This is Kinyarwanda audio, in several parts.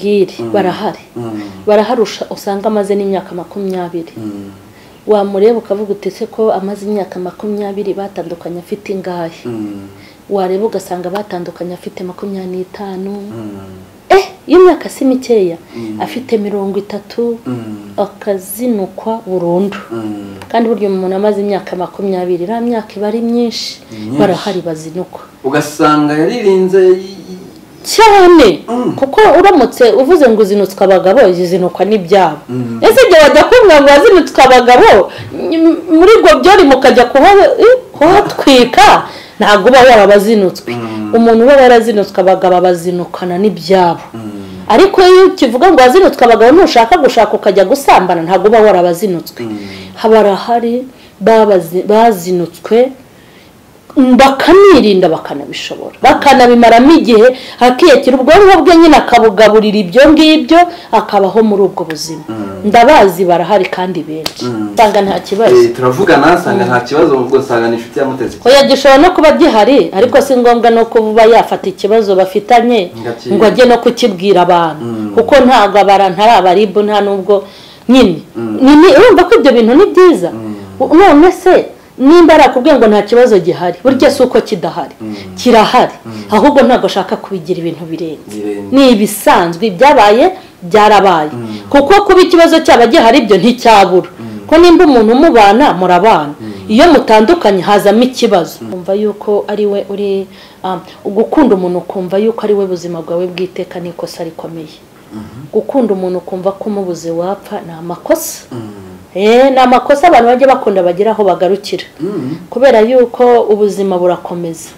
bwire barahari baraharusha usanga amaze n'imyaka makumyabiri wamureba ukavuga utese ko amaze imyaka makumyabiri batandukanye afite ingahe wareba ugasanga batandukanye afite makumyabiri n'itanu eh y'imyaka si mikeya afite mirongo itatu akazinukwa burundu kandi burya umuntu amaze imyaka makumyabiri iriya myaka iba ari myinshi myinshi. barahari bazinukwa ugasanga yaririnze cyane kuko uramutse uvuze ngo uzinutswe abagabo zizinukwa n'ibyabo Mm. ese igihe wajya kumva ngo wazinutswe abagabo mm, muri gobyori mukajya kuha- eh, kuhatwika ntabwo uba waba wazinutswe Mm. umuntu uba yarazinutswe abagabo abazinukana n'ibyabo ariko iyo kivuga ngo wazinutswe abagabo nushaka gushaka ukajya gusambana ntabwo uba warabazinutswe haba harahari babazi- bazinutswe bakanirinda bakanabishobora bakanabimaramo igihe hakiyakira ubwonko bwe nyine akabugaburira ibyo ngibyo akabaho muri ubwo buzima ndabazi barahari kandi benshi nsanga nta kibazo turavugana asanga nta kibazo ubwo usanga ni inshuti yamuteze oya gishobora no kuba gihari ariko si ngombwa no kuba yafata ikibazo bafitanye Ngo akiri- ngo ajye no kukibwira abantu kuko ntabwo abantu ari abaribu nta n'ubwo nyine Ni- ni- urumva ko ibyo bintu ni byiza none se nimba arakubwiye ngo nta kibazo gihari burya si uko kidahari kirahari ahubwo ntabwo ashaka kubigira ibintu birenze Birenze. ni ibisanzwe ibyabaye byarabaye kuko kuba ikibazo cyaba gihari ibyo nticyabura ko nimba umuntu umubana murabana iyo mutandukanye hazamo ikibazo kumva yuko ari we uri um, gukunda umuntu ukumva yuko ari we buzima bwawe bw'iteka ni ikosa rikomeye gukunda umuntu ukumva ko umubuze wapfa ni amakosa Eh, ni amakosa abantu bajya bakunda bagira aho bagarukira kubera yuko ubuzima burakomeza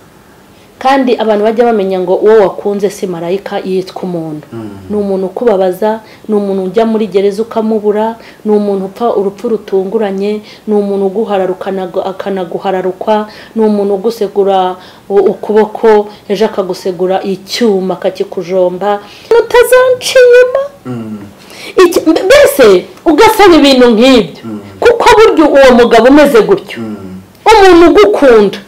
kandi abantu bajya bamenya ngo uwo wakunze si marayika yitwa umuntu ni umuntu ukubabaza ni umuntu ujya muri gereza ukamubura ni umuntu upfa urupfu rutunguranye ni umuntu uguharara ukanagu- akanaguhararukwa ni umuntu ugusegura u- ukuboko ejo akagusegura icyuma akakikujomba utazanca inyuma Iki- mbe- mbese ugasaba ibintu nk'ibyo kuko burya uwo mugabo umeze gutyo umuntu ugukunda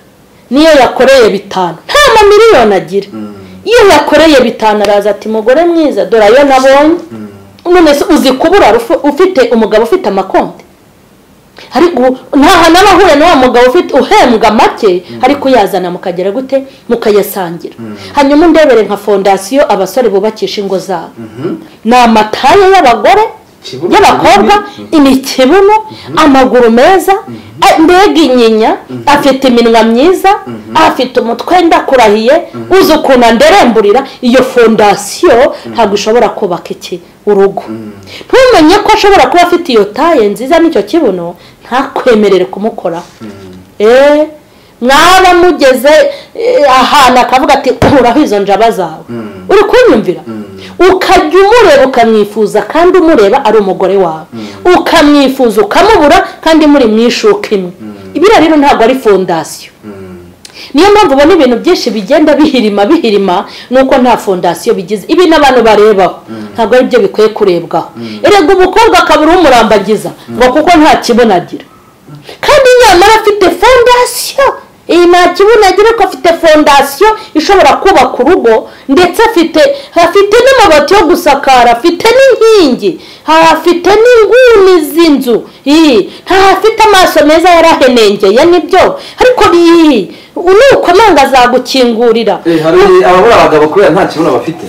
niyo yakoreye bitanu nta mamiliyoni agira iyo yakoreye bitanu araza ati mugore mwiza dore ayo nabonye none se uzi kubura rufu- ufite umugabo ufite amakonti ariko nta hantu aba ahuye n'uwo mugabo ufite uhembwa make ariko uyazana mukagera gute mukayasangira hanyuma undebere nka fondasiyo abasore bubakisha ingo zabo ni amataye y'abagore Ikibuno y'abakobwa ni ikibuno amaguru meza a- mbega inyinya afite iminwa myiza afite umutwe ndakurahiye uzi ukuntu anderemburira iyo fondasiyo ntabwo ishobora kubaka iki urugo ntumenye ko ashobora kuba afite iyo taye nziza n'icyo kibuno ntakwemerere kumukoraho Eh, mwaba mugeze eh, ahantu akavuga ati kuraho izo njaba zawe uri kunyumvira ukajya umureba ukamwifuza kandi umureba ari umugore wawe ukamwifuza ukamubura kandi muri mu ishuka imwe ibiriya rero ntabwo ari fondasiyo niyo mpamvu ubona ibintu byinshi bigenda bihirima bihirima nuko nta fondasiyo bigize ibi n'abantu barebaho ntabwo ari byo bikwiye kurebwaho erega umukobwa akabura umurambagiza ngo kuko nta kibuno agira kandi nyamara afite fondasiyo iyi nta kibuno agira ko afite fondasiyo ishobora kubaka urugo ndetse afite afite n'amabati yo gusakara afite n'inkingi afite n'inguni z'inzu iyi ntafite amaso meza yarahenengeye nibyo ariko iyi nukomanga azagukingurira Eh, hari ababura abagabo kubera nta kibuno bafite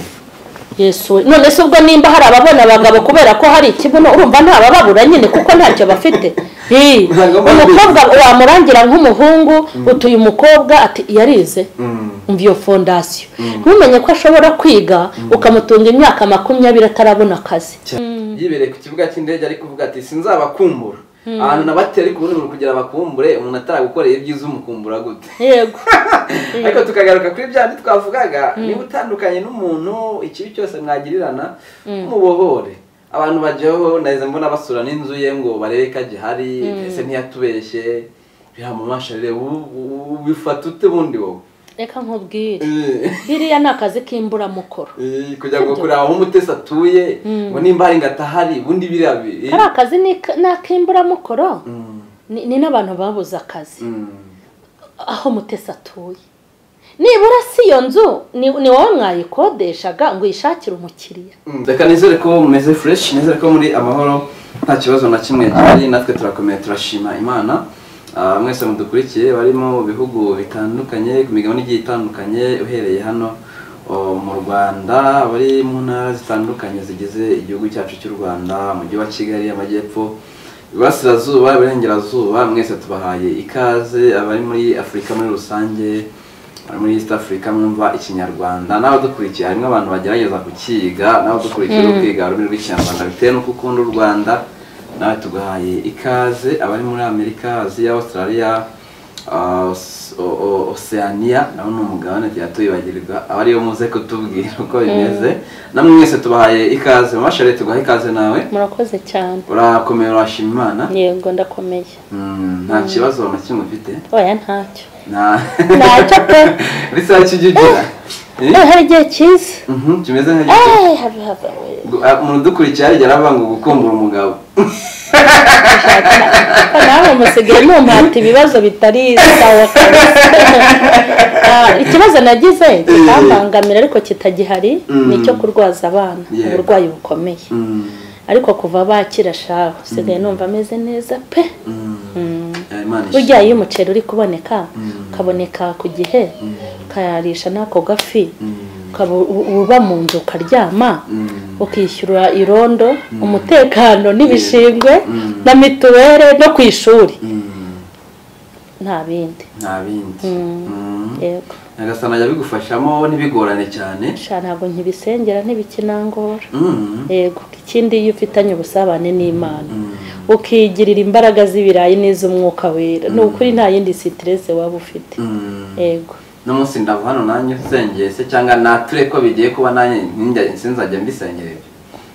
yesu we. none se ubwo nimba hari ababona abagabo kubera ko hari ikibuno urumva ntabababura nyine kuko ntacyo bafite Hi, Ntabwo baba umukobwa wamurangira nk'umuhungu utuye umukobwa ati yarize umva iyo fondasiyo ntumenye ko ashobora kwiga ukamutunga imyaka makumyabiri atarabona akazi yibereye ku kibuga cy'indege ari kuvuga ati sinzabakumbura ahantu nabateye ariko ubundi umuntu kugira bakumbure umuntu ataragukoreye ibyiza umukumbura gute yego ariko tukagaruka kuri bya bindi twavugaga niba utandukanye n'umuntu ikibi cyose mwagirirana mubohore abantu bajyaho nahise mbona basura n'inzu ye ngo barebe ko agihari ese ntiyatubeshye biramumasha reba ubifata ute bundi wowe reka nkubwire Eh, biriya ni akazi k'imburamukoro eh, kugira ngo kureba aho umutesi atuye ngo nimba hari ngatahari ubundi biriya bi- kari akazi ni ni ak'imburamukoro Mm, ni ni n'abantu babuze akazi mm, aho mutesi atuye nibura si iyo nzu ni ni wowe mwayikodeshaga ngo uyishakire umukiriya Mm, reka nizere ko mumeze fureshi nizere ko muri amahoro nta kibazo na kimwe gihari natwe turakomeye turashima imana Ah, mwese mudukurikiye barimo mu bihugu bitandukanye ku migabane igiye itandukanye uhereye hano oh, mu rwanda bari mu ntara zitandukanye zigize igihugu cyacu cy'u rwanda umujyi wa kigali amajyepfo iburasirazuba iburengerazuba mwese tubahaye ikaze abari muri afurika muri rusange muri East Africa mwumva ikinyarwanda n'abadukurikiye harimo abantu bagerageza kukiga n'abadukurikiye mm. kwiga ururimi rw'ikinyarwanda bitewe n'uko ukunda u Rwanda nawe tugahaye ikaze abari muri Amerika Aziya Australia uh, Os- O- O- Oceania naho ni umugabane tuyatuyibagirwa aba ariyo muze kutubwira uko bimeze namwe mwese tubahaye ikaze mama Charlotte tugaha ikaze nawe murakoze cyane urakomeye urashima imana yego ndakomeye Mm, nta kibazo na kimwe ufite oya ntacyo nta ntacyo pe bisa kijugira Eh? Eh, hari igihe cyiza Mhm, kimeze nka gito Eh, habe- habe- oya. Gu- ah, umuntu udukurikiye harya aravuga ngo gukumbura umugabo Ko nawe musigaye mumpata ibibazo bitari sawa kabisa Ah, ikibazo nagize kitambangamira ariko kitagihari ni icyo kurwaza abana Yego. uburwayi bukomeye Mm, ariko kuva bakira shaho usigaye numva ameze neza pe mm, Mm. eh, Imana ishimwe. burya iyo umuceri uri kuboneka Mm. ukaboneka ku gihe ukayarisha n'ako gafi Mm, ukaba u- uba mu nzu ukaryama mm, ukishyura irondo umutekano n'ibishingwe Mm. na mituweli no ku ishuri mm, nta bindi nta bindi Mm. Mm. yego nyagasani ajya bigufashamo ntibigorane cyane sha ntabwo nkibisengera ntibikinangora Mm, yego ikindi iyo ufitanye ubusabane n'imana mm, ukigirira imbaraga z'ibirayi n'iz'umwuka wera ni ukuri nta yindi sitirese waba ufite mm. yego n'umunsi ndava hano nanjye usengeye se cyangwa nature ko bigiye kuba nanjye ntinjya- sinzajya mbisengera ibyo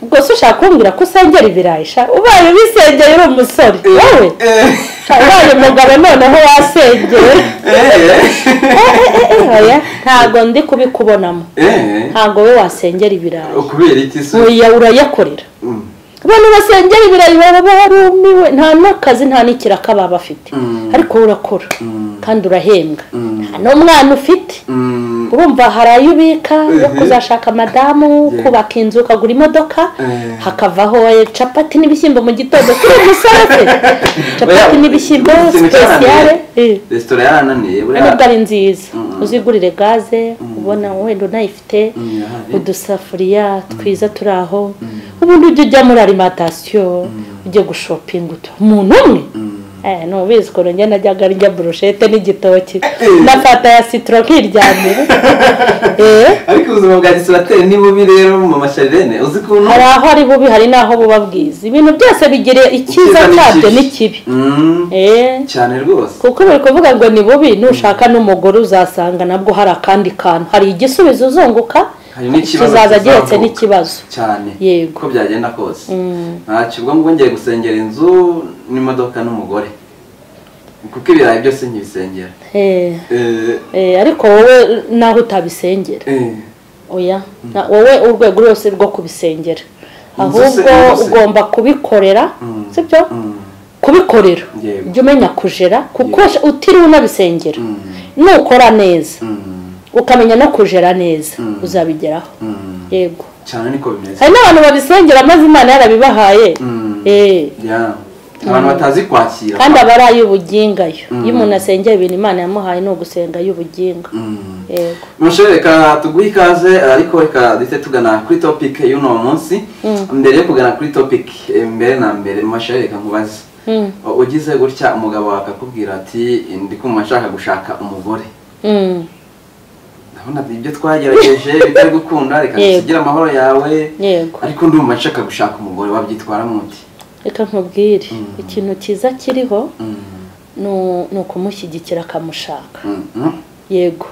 ubwo se ushaka kumbwira ko usengera ibirayi sha ubaye ubisengeye uri umusore wowe Eh, sha ubaye umugabo noneho wasengeye eh, oya ntabwo ndi kubikubonamo eh. ntabwo we wasengera ibirayi ukubera iki se oya urayakorera Mm, abantu basengera ibirayi baba barumiwe nta n'akazi nta n'ikiraka baba bafite Mm. ariko wowe urakora mm, kandi urahembwa mm, nta n'umwana ufite mm. urumva hari ayo ubika yo Mhm. kuzashaka madamu Yeah. kubaka inzu ukagura imodoka Eh. hakavaho eh, capati n'ibishyimbo mu gitondo kuri umusore se capati Oya, n'ibishyimbo ikintu sipesiyale cyarananiye. resitora yarananiye nubwo buriya ari nziza Mm. uzigurire gaze ubona wenda unayifite Mm, irahari. udusafuriya twiza turi aho ubundi ujya ujya muri alimantasiyo ujye gushopinga utu umuntu umwe Mm. Eh, nubizi ukuntu njye najyaga ndya burushete n'igitoki Eh. nafata ya sitoro nkiryamira Eh, ariko ubuzima bwa gisibateri ni bubi rero mu masharirene uzi ukuntu hari aho ari bubi hari n'aho buba bwiza ibintu byose bigira icyiza Icyiza cyabyo n'ikibi. n'ikibi Mm, Eh, cyane rwose kuko bari kuvuga ngo ni bubi nushaka n'umugore uzasanga nabwo hari akandi kantu hari igisubizo uzunguka Hari n'ikibazo kizaza gihetse kizavuka. n'ikibazo cyane Yego. uko byagenda kose Mm. ntacyo ubwo ngo ngiye gusengera inzu n'imodoka n'umugore kuko ibirayi byose nkibisengera Eh, Eh, eh, ariko wowe naho utabisengera eh, oya na- wowe urwego rwose rwo kubisengera Inzu se- ahubwo inzu se- ugomba kubikorera Mm. sibyo mm, kubikorera Yego. jya umenya kujera kuko utiriwe unabisengera mm, nukora neza mm, ukamenya no kujera neza Mm. uzabigeraho mm. yego cyane niko bimeze hari n'abantu babisengera maze imana yarabibahaye Mm. Eh, Yeah. abantu batazi kwakira kandi aba ari ay'ubugingayo Mm. iyo umuntu asengera ibintu imana yamuhaye ni ugusenga ay'ubuginga Mm. yego Mushere reka tuguhe ikaze ariko reka duhite tugana kuri topic y'uno munsi mbere yo kugana kuri topic eh, mbere na mbere Mushere reka nkubaze Mm. U- ugize gutya umugabo wawe akakubwira ati ndi kumva nshaka gushaka umugore Mm. ndabona ibyo twagerageje bitari gukunda reka Yego. dusigire amahoro yawe yego ariko ndumva nshaka gushaka umugore wabyitwara muti reka nkubwire Mm. ikintu cyiza kiriho ni- ni ukumushyigikira akamushaka yego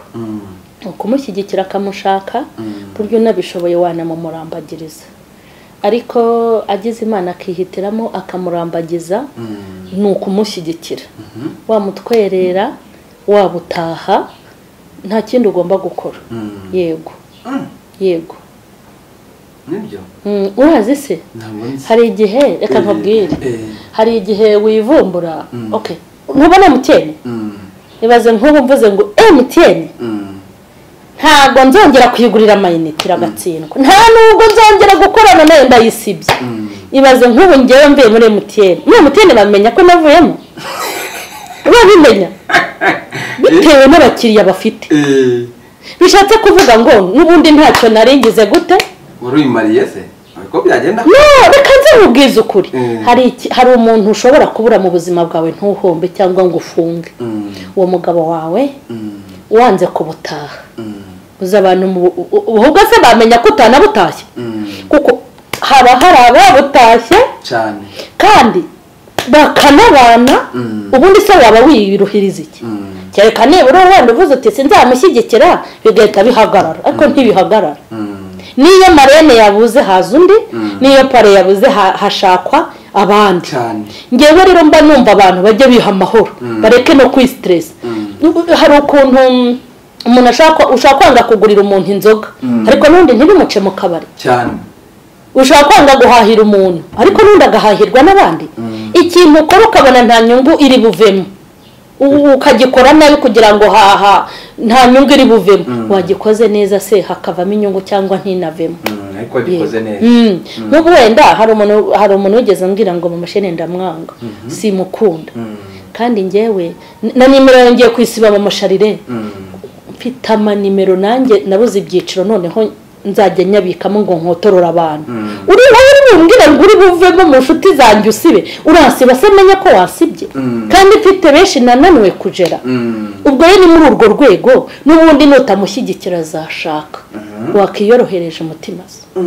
ni ukumushyigikira akamushaka ku buryo unabishoboye wanamumurambagiriza ariko agize imana akihitiramo akamurambagiza ni ukumushyigikira wamutwerera wabutaha nta kindi ugomba gukora yego yego nibyo Mm, urazi se ntabwo nzi hari igihe reka Eh, nkubwire eh, hari igihe wivumbura Mm. okay ntubona mutiyeni mm, ibaze nk'ubu mvuze ngo emutiyeni mm, ntabwo nzongera kuyigurira amayinite iragatsindwa nta nubwo nzongera gukorana nayo ndayisibye ibaze nk'ubu ngewe mvuye muri emutiyeni muri emutiyeni bamenya ko navuyemo babimenya bitewe n'abakiriya bafite Eh, bishatse kuvuga ngo n'ubundi ntacyo naringize gute wari uyimariye se ko byagenda no reka nze nkubwize ukuri Mm. hari iki- hari umuntu ushobora kubura mu buzima bwawe ntuhombe cyangwa ngo ufunge Mm, uwo mugabo wawe mm, wanze kubutaha mm, uzi abantu mu- u- u- ubwo se bamenya ko utanabutashye mm, kuko haba hari ababutashye cyane kandi bakanabana Mm. ubundi se waba wiruhiriza iki Mm, kereka nibura wenda uvuze uti sinzamushyigikira bigahita bihagarara ariko ntibihagarara mm, n'iyo marene yabuze haza undi Mm. n'iyo pare yabuze ha- hashakwa abandi cyane ngewe rero mba numva abantu bajya biha amahoro Mm. bareke no kwisiteresa hari ukuntu mm, umuntu ashaka ushaka kwanga kugurira umuntu inzoga Mm. ariko n'undi ntibimuce mu kabari cyane ushaka kwanga guhahira umuntu ariko n'undi agahahirwa n'abandi Mm. ikintu ukora ukabona nta nyungu iri buvemo U- ukagikora nabi kugira ngo haha nta nyungu iri buvemo Mm. wagikoze neza se hakavamo inyungu cyangwa ntinavemo Mm, ariko wagikoze neza Mm. n'ubu wenda hari umuntu hari umuntu wigeze ambwira ngo mumashini ndamwanga simukunda Mm, kandi ngewe n- na nimero yawe ngiye kwisiba mamasharire mm, mfite amanimero nanjye nabuze ibyiciro noneho nzajya nyabikamo ngo nkotorore abantu Mm. uri wowe uri bumbwire ngo uri buvemo mu nshuti zanjye usibe urasiba se menya ko wasibye Mm. kandi mfite benshi nananiwe kugera mm, ubwo rero ni muri urwo rwego n'ubundi nutamushyigikira azashaka wakiyorohereje umutima se mm.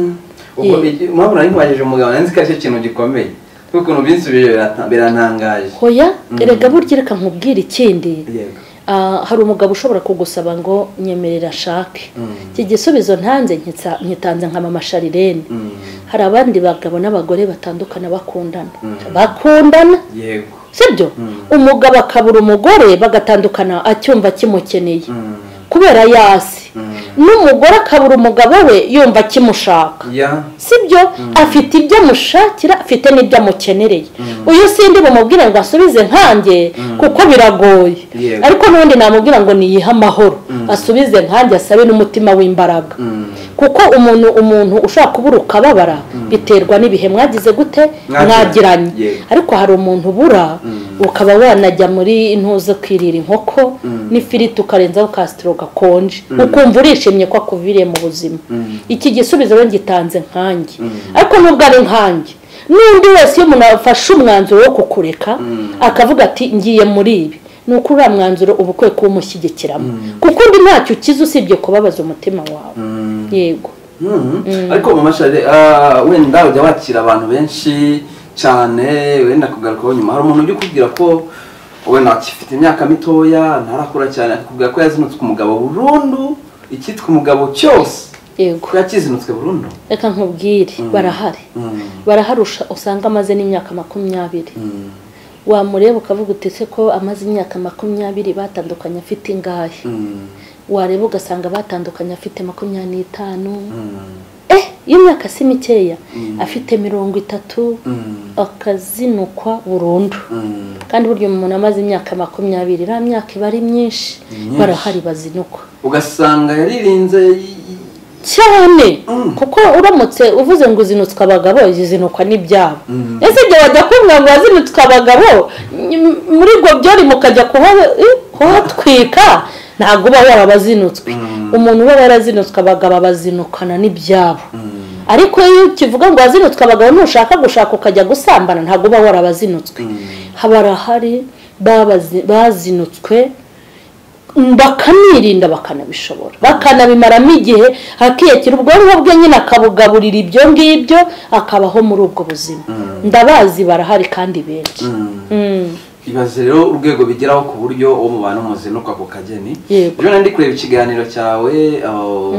ubwo Yeah. iki- mpamvu nari nkubajije umugabo nanzi ko ari cyo kintu gikomeye kuko ukuntu binsubije birata- birantangaje hoya erega burya reka nkubwire ikindi yego Ah, hari umugabo ushobora kugusaba ngo nyemerera ashake Mm. iki gisubizo ntanze nkitsa- nkitanze nka mama sharirene Mm, hari abandi bagabo n'abagore batandukana bakundana Mm. bakundana yego sibyo Mm. umugabo akabura umugore bagatandukana acyumva kimukeneye Mm, kubera yasi mm. n'umugore akabura umugabo we yumva akimushaka ya sibyo afite ibyo amushakira afite n'ibyo amukenereye uyu sindi bumubwire ngo asubize nkanjye kuko biragoye Yego. ariko n'ubundi namubwira ngo niyihe amahoro Mm. asubize nkanjye asabe n'umutima w'imbaraga Mm, kuko umuntu umuntu ushobora kubura ukababara biterwa n'ibihe mwagize gute Mwagiranye. mwagiranye Yego. ariko hari umuntu ubura Mm. ukaba wanajya muri intuza kwirira inkoko Mm. n'ifiriti ukarenzaho kasitiro gakonje ukumva urishimye ko akuviriye mu buzima Mm. iki gisubizo rero ngitanze nkange Mm. ariko nubwo ari nkange n'undi wese iyo umuntu afashe umwanzuro wo kukureka Mm. akavuga ati ngiye muri ibi ni uko uriya mwanzuro uba ukwiye kuwumushyigikiramo kuko undi ntacyo ukize usibye kubabaza umutima wawe mm. yego Mhm. ariko mama shari ah, wenda ujya wakira abantu benshi cyane wenda kugarukaho nyuma hari umuntu ujya ukubwira ko wenda akifite imyaka mitoya ntarakura cyane akubwira ko yazinutswe umugabo burundu icyitwa umugabo cyose yego ko yakizinutswe burundu reka nkubwire barahari Mm, barahari usha- usanga amaze n'imyaka makumyabiri mm, wamureba ukavuga utese ko amaze imyaka makumyabiri batandukanye afite ingahe mm, wareba ugasanga batandukanye afite makumyabiri n'itanu mm, eh y'imyaka si mikeya afite mirongo itatu mm, akazinukwa burundu mm. kandi burya umuntu amaze imyaka makumyabiri iriya myaka iba ari myinshi myinshi. barahari bazinukwa ugasanga yaririnze y- y- cyane Mm. kuko uramutse uvuze ngo uzinutswe abagabo zizinukwa n'ibyabo Mm. ese igihe wajya kumva ngo wazinutswe abagabo ny- muri gobyori mukajya kuha- eh, kuhatwika ntabwo uba waba abazinutswe Mm. umuntu uba yarazinutswe abagabo abazinukana n'ibyabo Mm, ariko iyo kivuga ngo wazinutswe abagabo nushaka gushaka ukajya gusambana ntabwo uba warabazinutswe mm, barahari babazi- bazinutswe bakanirinda bakanabishobora bakanabimaramo igihe akiyakira ubwonko bwe nyine akabugaburira ibyo ngibyo akabaho muri ubwo buzima ndabazi barahari kandi benshi mm. Mm. ibaze rero urwego bigeraho ku buryo uwo mubana umuzinukwa ku kageni Yego. ejo nari kureba ikiganiro cyawe aho,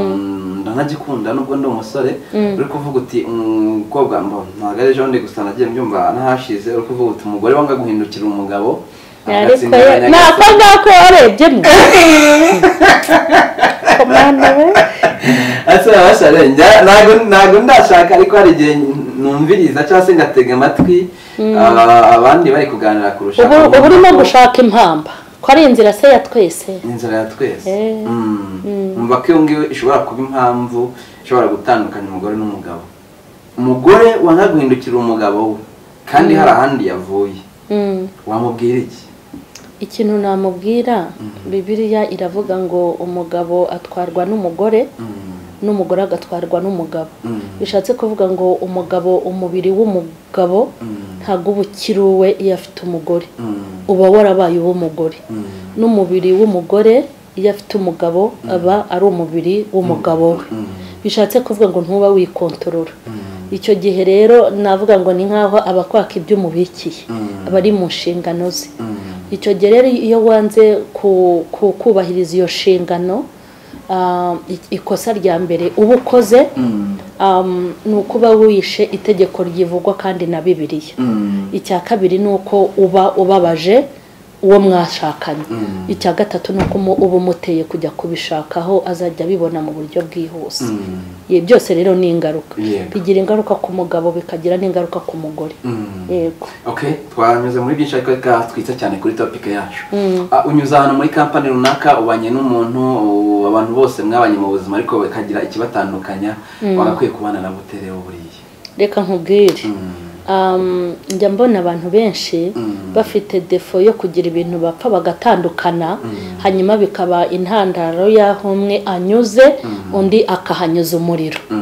ndanagikunda nubwo ndi umusore uri kuvuga uti umukobwa mbo ntabwo ari ejo ndi gusa nagiye mbyumva nahashize uri kuvuga uti umugore wanga guhindukira umugabo ariko agatsinda ye- ni ako abanyagatsi." ngako warebyemo komanda we ese babasha njya ntabwo ntabwo ndashaka ariko hari igihe numviriza cyangwa se ngatega amatwi ah, abandi bari kuganira kurusha ubu uba urimo gushaka impamba ko ari inzira se ya twese ni inzira ya twese Eh. Mm. Mm. numva ko iyo ngiyo ishobora kuba impamvu ishobora gutandukanya umugore n'umugabo umugore wanga guhindukira umugabo we kandi hari ahandi yavuye Mm. wamubwira iki ikintu namubwira bibiliya iravuga ngo umugabo atwarwa n'umugore Mm. n'umugore agatwarwa n'umugabo Mm. bishatse kuvuga ngo umugabo umubiri w'umugabo Mm. ntabwo uba ukiri uwe iyo afite umugore Mm. uba warabaye uw'umugore Mm. n'umubiri w'umugore iyo afite umugabo aba ari umubiri w'umugabo we Mm. bishatse kuvuga ngo ntuba wikontorora Mm. icyo gihe rero navuga ngo ni nk'aho aba akwaka ibyo umubikiye Mm. aba ari mu nshingano ze Mm. icyo gihe rero iyo wanze ku- ku- kubahiriza iyo nshingano ah, i- ikosa rya mbere uba ukoze Mm. um, ni ukuba wishe itegeko ryivugwa kandi na bibiliya Mm. icya kabiri ni uko uba ubabaje uwo mwashakanye Mm. icya gatatu ni uko umu- uba umuteye kujya kubishakaho azajya abibona mu buryo bwihuse Mm. Ye, byose rero ni ingaruka Yego. bigira ingaruka ku mugabo bikagira n'ingaruka ku mugore Mm. yego okay twanyuze muri byinshi ariko reka twitse cyane kuri topic yacu Mm. Ah, unyuze ahantu muri kampani runaka ubanye n'umuntu u- abantu bose mwabanye mu buzima ariko bakagira ikibatandukanya wagakwiye kubana na bute rero buriya reka nkubwire Mm. Um, njya mbona abantu benshi Mm. bafite defo yo kugira ibintu bapfa bagatandukana hanyuma bikaba intandaro y'aho umwe anyuze undi akahanyuza umuriro Mm.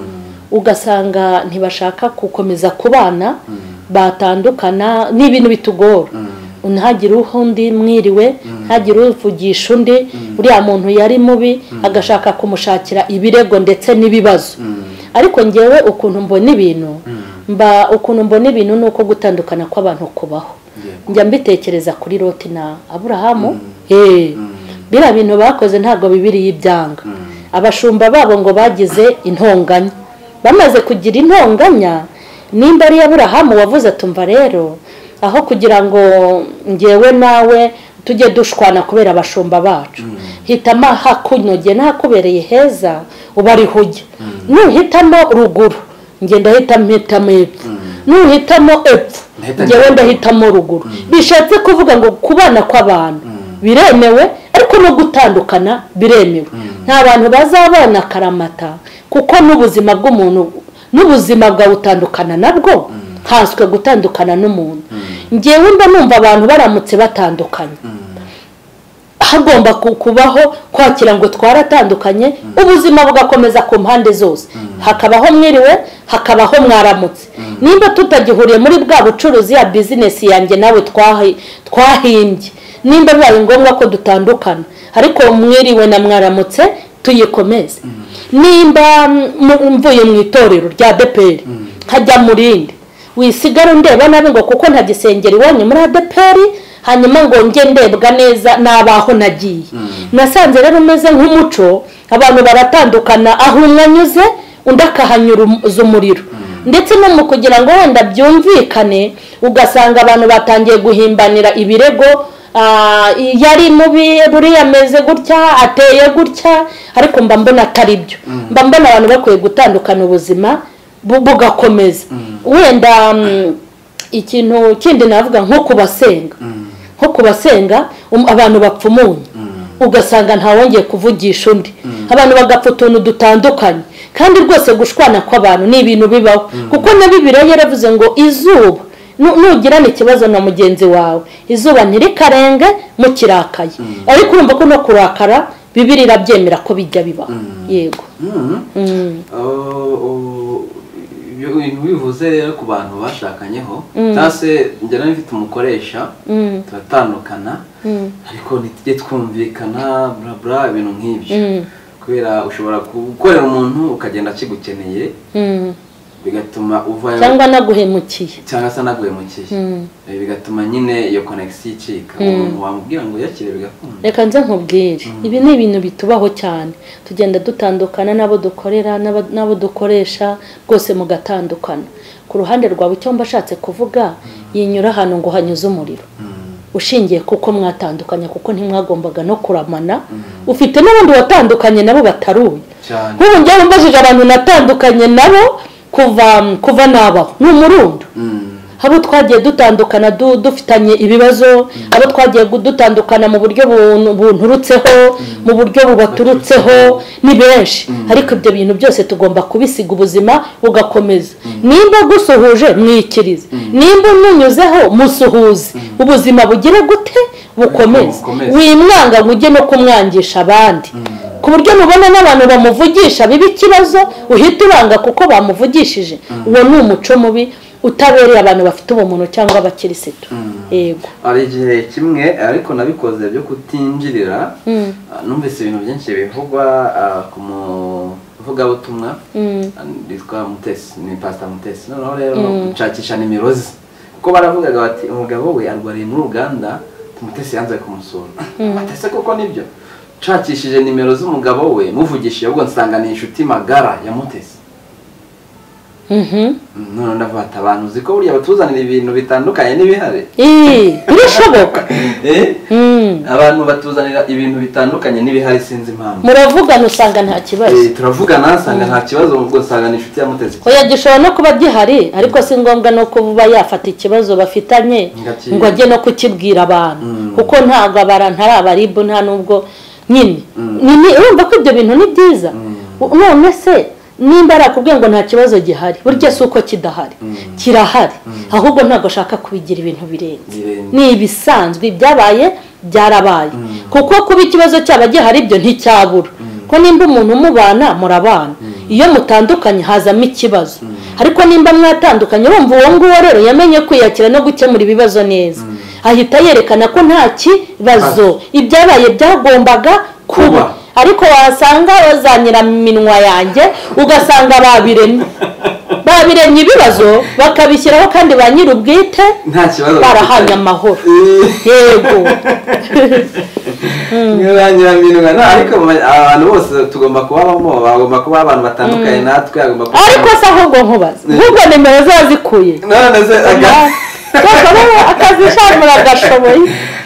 ugasanga ntibashaka gukomeza kubana batandukana ni ibintu bitugora ntagire undi mwiriwe ntagire uvugisha undi uriya muntu yari mubi agashaka kumushakira ibirego ndetse n'ibibazo ariko ngewe ukuntu mbona ibintu mba ukuntu mbona ibintu ni uko gutandukana kw'abantu kubaho Yego. njya mbitekereza kuri loti na aburahamu Eh, biriya bintu bakoze ntabwo bibiriye ibyanga abashumba babo ngo bagize intonganya bamaze kugira intonganya nimba ari aburahamu wavuze tumva rero aho kugira ngo ngewe nawe tujye dushwana kubera abashumba bacu hitamo ahakunogeye n'ahakubereye heza uba ariho ujya nuhitamo ruguru njye ndahitamo hitamo epfo nuhitamo epfo Ndahita ngewe njya- ndahitamo ruguru bishatse kuvuga ngo kubana kw'abantu biremewe ariko no gutandukana biremewe nta bantu bazabana akaramata kuko n'ubuzima bw'umuntu n'ubuzima bwawe utandukana nabwo nkanswe gutandukana n'umuntu ngewe mba numva abantu baramutse batandukanye hagomba ku- kubaho kwakira ngo twaratandukanye ubuzima bugakomeza ku mpande zose hakabaho mwiriwe hakabaho mwaramutse nimba tutagihuriye muri bwa bucuruzi ya bizinesi yanjye nawe twahi- twahimbye nimba bibaye ngombwa ko dutandukana ariko mwiriwe na mwaramutse tuyikomeze nimba mm, mvuye mu itorero rya deperi nkajya mu rindi wisigara undeba nabi ngo kuko nta gisengero iwanyu muri adeperi hanyuma ngo njye ndebwa neza n'abaho nagiye nasanze rero umeze nk'umuco abantu baratandukana aho umwe anyuze undi akahanyuza umuriro ndetse no mu kugira ngo wenda byumvikane ugasanga abantu batangiye guhimbanira ibirego ah, yari mubi buriya ameze gutya ateye gutya ariko mba mbona atari byo mba mbona abantu bakwiye gutandukana ubuzima bu- bugakomeza wenda mm, ikintu kindi navuga nko kubasenga nko kubasenga um- abantu bapfa umunyu ugasanga ntawongeye kuvugisha undi abantu bagapfa utuntu dutandukanye kandi rwose gushwana kw'abantu ni ibintu bibaho kuko na bibiliya yaravuze ngo izuba nu- nugirana ikibazo na mugenzi wawe izuba ntirikarenga mukirakaye ariko urumva ko no kurakara bibiri irabyemera ko bijya bibaho yego Mm. Mm. Oh, oh, ibyo bintu bivuze rero ku bantu bashakanyeho cyangwa se njya nawe mfite umukoresha Mm. turatandukana ariko ntitujye twumvikana bla bla ibintu nk'ibyo kubera ushobora gukorera umuntu ukagenda akigukeneye Mm. bigatuma uvayo cyangwa naguhemukiye cyangwa se anaguhemukiye Mm. Eh, bigatuma nyine iyo konegisiyo icika umuntu wamubwira ngo yakire bigakunda reka nze nkubwire ibi ni ibintu bitubaho cyane tugenda dutandukana n'abo dukorera n'aba- n'abo dukoresha rwose mugatandukana ku ruhande rwawe icyo mba ashatse kuvuga yinyura ahantu ngo hanyuze umuriro Mm. ushingiye kuko mwatandukanye kuko ntimwagombaga no kuramana ufite n'abandi watandukanye nabo bataruye cyane nk'ubu njyewe mbajije abantu natandukanye nabo kuva kuva nabaho ni umurundo Mm. abo twagiye dutandukana du- dufitanye ibibazo abo twagiye gu- dutandukana mu buryo bunu- bunturutseho mu buryo bubaturutseho ni benshi ariko ibyo bintu byose tugomba kubisiga ubuzima bugakomeza nimba gusuhuje mwikirize nimba umunyuzeho musuhuze ubuzima bugire gute bukomeze Bukomeze. wimwanga ngo ujye no kumwangisha abandi ku buryo mubona n'abantu bamuvugisha biba ikibazo uhita uranga kuko bamuvugishije uwo ni umuco mubi utabereye abantu bafite ubumuntu cyangwa abakirisitu yego hari igihe kimwe ariko nabikoze byo kutinjirira ah, numvise ibintu byinshi bivugwa ah, ku muvugabutumwa Mm. ah, witwa mutesi ni pasita mutesi noneho rero gushakisha n'imirozi kuko baravugaga bati umugabo we arwariye muri uganda mutesi yanze kumusura batese kuko nibyo nshakishije nimero z'umugabo we muvugishije ubwo nsanga ni inshuti magara ya mutesi Mhm. none ndavuga ati abantu uzi ko buriya batuzanira ibintu bitandukanye n'ibihari Ii, birishoboka Eh? Mm. abantu batuzanira ibintu bitandukanye n'ibihari sinzi impamvu muravugana usanga nta kibazo Eh, turavugana nsanga nta kibazo ubwo nsanga ni inshuti ya mutesi oya gishobora no kuba gihari ariko si ngombwa no kuba yafata ikibazo bafitanye Ngaki- ngo ajye no kukibwira abantu Mm. kuko ntabwo abantu ari abaribu nta n'ubwo nyine Mm. nyine urumva ko ibyo bintu ni byiza Mm. none se nimba arakubwiye ngo nta kibazo gihari burya si uko kidahari Mm. kirahari ahubwo ntabwo ashaka kubigira ibintu birenze Birenze. ni ibisanzwe ibyabaye byarabaye Mm. kuko kuba ikibazo cyaba gihari ibyo nticyabura ko nimba umuntu mubana murabana iyo mutandukanye hazamo ikibazo ariko nimba mwatandukanye urumva uwo nguwo rero yamenye kwiyakira no gukemura ibibazo neza ahita yerekana ko nta kibazo ibyabaye byagombaga kuba Kuba. ariko wasanga bazanira minwa yanjye ugasanga babiremye babiremye ibibazo bakabishyiraho kandi ba nyir'ubwite nta kibazo barahanye amahoro Eh, yego mwe ba nyiraminwa nta ariko mu- abantu bose tugomba kubabamo bagomba kuba abantu batandukanye natwe agomba kuba ariko se ahubwo nkubaze ahubwo nimero ziba zikuye none se aga- Koko akazi shamura agashoboye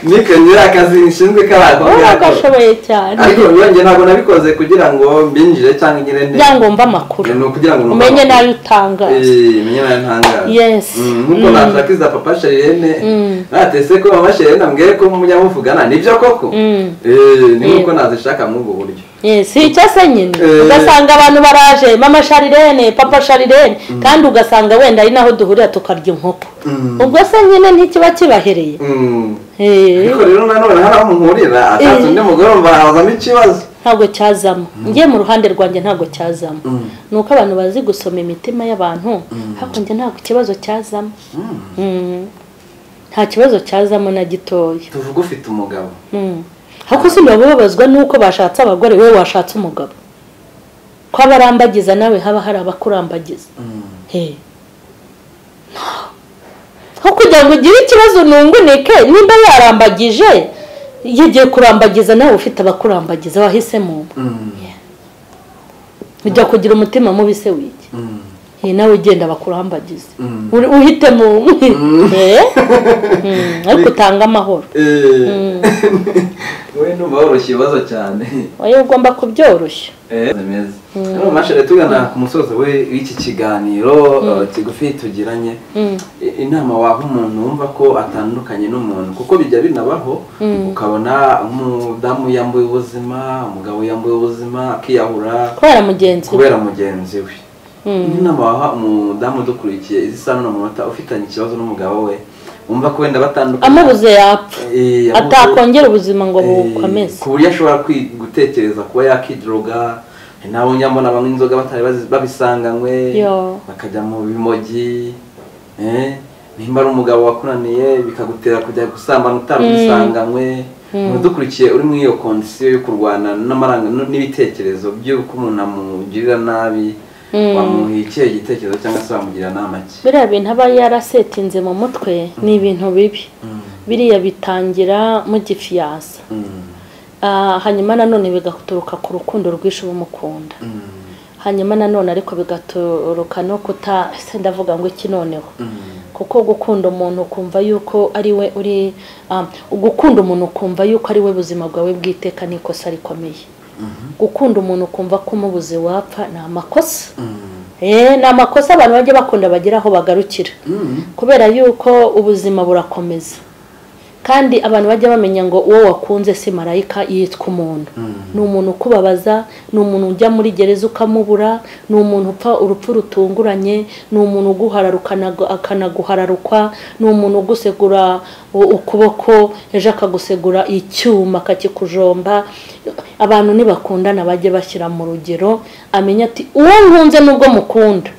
niko nyiri akazi nshinzwe wowe k'abakobwa agashoboye cyane ariko nanjye ntabwo nabikoze kugira ngo mbinjire cyangwa ngire neza kugira ngo mbe amakuru ni ukugira ngo umenye n'ayo utangaza Eh, menye nayo ntangaza Yes. Mm, nk'uko Mm. nashakiriza papa sherene Mm. natese ko mama sherene ambwiye ko munyamuvugana nibyo koko Mm. Eh, ni nk'uko Yeah. nazishaka muri ubwo buryo Yes, si icyo se nyine Eh. ugasanga abantu baraje mama sharirene papa sharirene kandi ugasanga wenda ari naho duhurira tukarya inkoko Mm. ubwo se nyine ntikiba kibahereye Mm. Eh. ariko rero nanone hari aho muhurira atatse undi mugore mva hazamo ikibazo ntabwo cyazamo njye mu ruhande rwanjye ntabwo cyazamo ni uko abantu bazi gusoma imitima y'abantu ariko njye ntabwo ikibazo cyazamo Mm. nta kibazo cyazamo na gitoya tuvuga ufite umugabo Mm. ariko simbaba bababazwa n'uko bashatse abagore wowe washatse umugabo ko abarambagiza nawe haba hari abakurambagiza Mm. He. nko kugira ngo ugire ikibazo unungunike nimba yarambagije yagiye kurambagiza nawe ufite abakurambagiza wahisemo Mm. ujya kugira umutima mubi se wiki Mm. Eh, nawe ugenda bakurambagize Mm. Uri- uhitemo umwe Eh? Mm, ariko utanga amahoro Eh. wowe ndumva woroshye ibibazo cyane oya ugomba kubyoroshya rero mashere tugana ku musozo we w'iki kiganiro eh, kigufi tugiranye I- inama waha umuntu wumva ko atandukanye n'umuntu kuko bijya binabaho ukabona umudamu yambuye ubuzima umugabo yambuye ubuzima akiyahura kubera mugenzi we kubera mugenzi we Indi nama waha umudamu udukurikiye izisa n'uno munota ufitanye ikibazo n'umugabo we wumva ko wenda batandukanye amubuze yapfa Eh, amubuze- atakongera ubuzima ngo Eh, bukomeze ku buryo ashobora kwi- gutekereza kuba yakidroga nabo nyamubona banywa inzoga batari bazi- babisanganywe Yo. bakajya mu bimogi eh, nimba ari umugabo wakunaniye bikagutera kujya gusambana utarabisanganywe udukurikiye uri muri iyo kondisiyo yo kurwana n'amaranga n- n'ibitekerezo by'uko umuntu amugirira nabi Mm. wamuha ikihe gitekerezo cyangwa se wamugira nama ki biriya bintu aba yarasetinze mu mutwe ni ibintu bibi biriya bitangira mugifiyansa Mm, Ah, hanyuma nanone bigaturuka ku rukundo rwinshi uba umukunda mm, hanyuma nanone ariko bigaturuka no kuta se ndavuga ngo iki noneho mm, kuko gukunda umuntu ukumva yuko ari we uri ah, gukunda umuntu ukumva yuko ari we buzima bwawe bw'iteka ni ikosa rikomeye gukunda umuntu ukumva ko umubuze wapfa ni amakosa mm, Eh, ni amakosa abantu bajya bakunda bagira aho bagarukira Mm. kubera yuko ubuzima burakomeza kandi abantu bajya bamenya ngo uwo wakunze si marayika yitwa umuntu ni umuntu ukubabaza ni umuntu ujya muri gereza ukamubura ni umuntu upfa urupfu rutunguranye ni umuntu uguharara ukanagu- akanaguhararukwa ni umuntu ugusegura u- ukuboko ejo akagusegura icyuma akakikujomba abantu nibakundana bajye bashyira mu rugero amenya ati uwo nkunze nubwo mukunda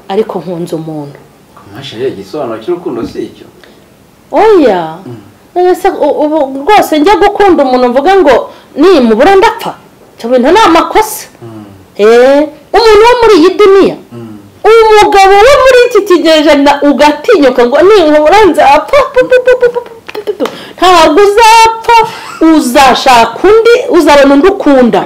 ariko nkunze umuntu Kumasha ye igisobanuro cy'urukundo si icyo. oya ese u- ubu rwose njya gukunda umuntu mvuga ngo nimubura ndapfa icyo bintu ni amakosa eee umuntu wo muri iyi duniya Mm. umugabo wo muri iki kigereranyo ugatinyuka ngo ninkubura nzapfa pu, pu, pu, pu, pu, pu, pu, pu, pu. ntabwo uzapfa uzashaka undi uzabona undi ukunda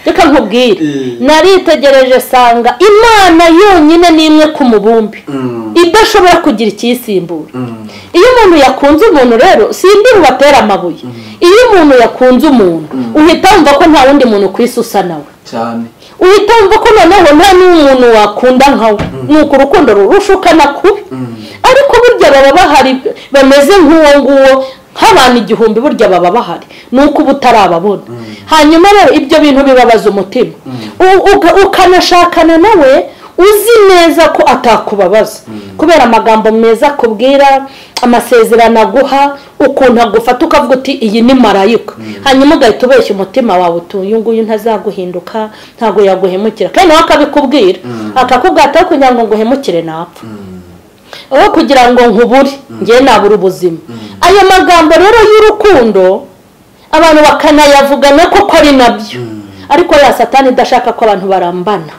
reka nkubwire Mm. naritegereje sanga imana yonyine ni imwe ku mubumbi Mm. idashobora kugira ikiyisimbura Mm. iyo umuntu yakunze umuntu rero sindi bubatere amabuye iyo umuntu yakunze umuntu uhita wumva ko nta wundi muntu ku isi usa nawe Cyane. uhita wumva ko noneho nta n'umuntu wakunda nkawe nuko urukundo rurushukana kubi Mm. ariko burya baba bahari bameze nk'uwo nguwo nk'abantu igihumbi burya baba bahari ni uko uba utarababona hanyuma rero ibyo bintu bibabaza umutima U- uka- ukanashakana nawe uzi neza ko atakubabaza kubera amagambo meza akubwira amasezerano aguha ukuntu agufata ukavuga uti iyi ni marayika hanyuma ugahita ubeshya umutima wawe uti uyu nguyu ntazaguhinduka ntabwo yaguhemukira kandi nawe akabikubwira akakubwira ati ariko kugira ngo nguhemukire napfa aho kugira ngo nkubure ngewe nabura ubuzima ayo magambo rero y'urukundo abantu bakanayavugana koko ari nabyo ariko ya satani idashaka ko abantu barambana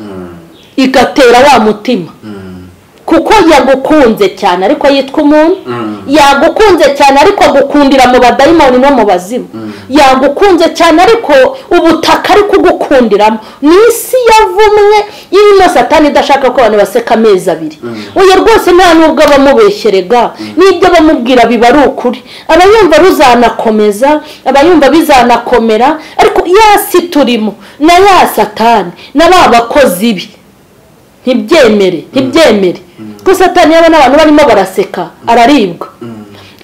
igatera wa mutima Mm. kuko yagukunze cyane ariko yitwa umuntu Mm. yagukunze cyane ariko agukundira mu badayimoni no mu bazimu yagukunze cyane ariko ubutaka ari kugukundiramo ni isi yavumwe irimo satani idashaka ko abantu baseka amezi abiri uyu rwose nta n'ubwo aba amubeshyerega n'ibyo bamubwira biba ari ukuri aba yumva ruzanakomeza aba yumva bizanakomera ariko ya si turimo na ya satani na ba bakozi be ntibyemere ntibyemere ko satani yabona abantu barimo baraseka araribwa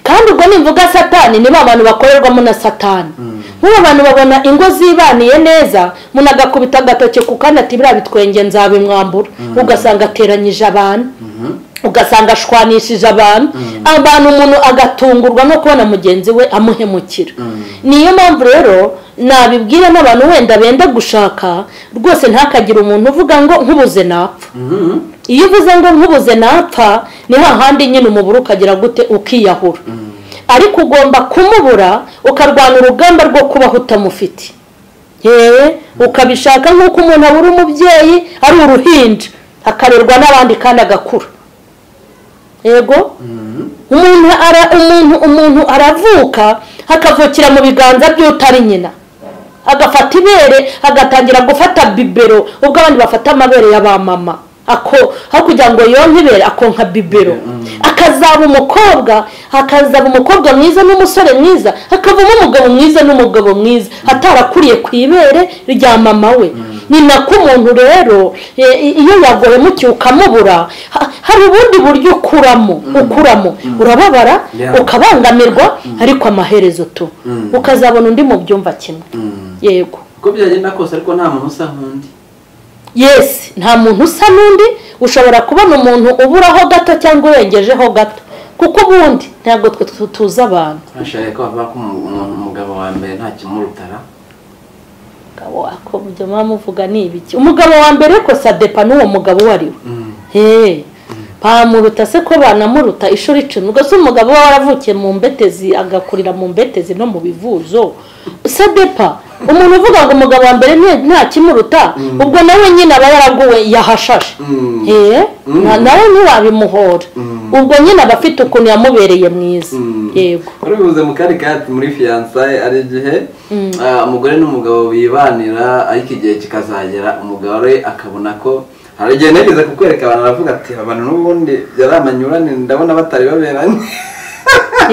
kandi ubwo nimvuga satani nibo abantu bakorerwamo na satani nk'ubu abantu babona ingo zibaniye neza umuntu agakubita agatoki ku kandi ati biriya bitwenge nzabimwambura ugasanga ateranyije abantu ugasanga ashwanishije abantu abantu umuntu agatungurwa no kubona mugenzi we amuhemukira niyo mpamvu rero nabibwira n'abantu wenda benda gushaka rwose ntakagire umuntu uvuga ngo nkubuze napfa Mm. iyo uvuze ngo nkubuze napfa ni hahandi nyine umubura ukagira gute ukiyahura ariko ugomba kumubura ukarwana urugamba rwo kubaho utamufite yewe ukabishaka nk'uko umuntu abura umubyeyi ari uruhinja akarerwa n'abandi kandi agakura yego umuntu ara- umuntu umuntu aravuka hakavukira mu biganza by'utari nyina agafata ibere agatangira gufata bibero ubwo abandi bafata amabere ya ba mama ako aho kugira ngo yonke ibere akonka bibero akazaba umukobwa hakazaba umukobwa mwiza n'umusore mwiza hakavamo umugabo mwiza n'umugabo mwiza atarakuriye ku ibere rya mama we ni nako umuntu rero e, i- iyo yaguhemukiye ukamubura ha- hari ubundi buryo ukuramo ukuramo urababara Yeah. ukabangamirwa ariko amaherezo tu Mm. ukazabona undi mu byumba kimwe Mm. yego Uko byagenda kose ariko nta muntu usa nk'undi. yesi nta muntu usa n'undi ushobora kubona umuntu uburaho gato cyangwa urengejeho gato kuko ubundi ntabwo twe tu- tuzi abantu Bashaka ko bavuga ko umu- umu- umugabo wa mbere nta kimurutara. umugabo wako ibyo muba muvuga ni ibiki umugabo wa mbere ko sadepa n'uwo mugabo uwo ari we Mm. heee bamuruta se ko banamuruta ishuri icumi ubwo se umugabo we waravukiye mu mbetezi agakurira mu mbetezi no mu bivuzo se depa umuntu uvuga ngo umugabo wa mbere nta- nta kimuruta ubwo nawe nyine aba yaraguwe yahashashe Mm. Eee, Mm. na- nawe ntiwabimuhora Mm. ubwo nyine aba afite ukuntu yamubereye mwiza Mm. yego wari bivuze mu kari kati muri fiyansaye ari igihe Mm. ah, umugore n'umugabo bibanira ariko igihe kikazagera umugore akabona ko hari igihe nageze kukwereka abantu aravuga ati abantu n'ubundi byari amanyurane ndabona batari baberanye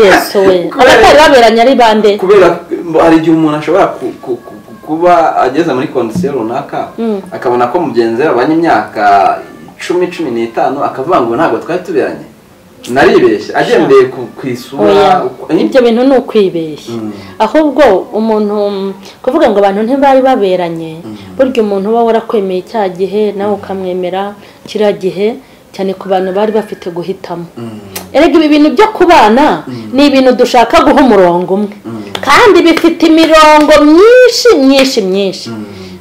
yesu we Kubera- abatari baberanye ari bande kubera ko hari igihe umuntu ashobora ku- ku- ku- kuba ageze muri kondisiyo runaka Mm. akabona ko mugenzi we babanye imyaka cumi cumi n'itanu akavuga ngo ntabwo twari tuberanye naribeshye agendeye ku- ku isura uko- ibyo bintu ni ukwibeshya Mm. ahubwo umuntu mm, kuvuga ngo abantu ntibari baberanye burya umuntu uba warakwemeye cya gihe nawe ukamwemera kiriya gihe cyane ku bantu bari bafite guhitamo Mm. erega ibi bintu byo kubana ni ibintu dushaka guha umurongo umwe kandi bifite imirongo myinshi myinshi myinshi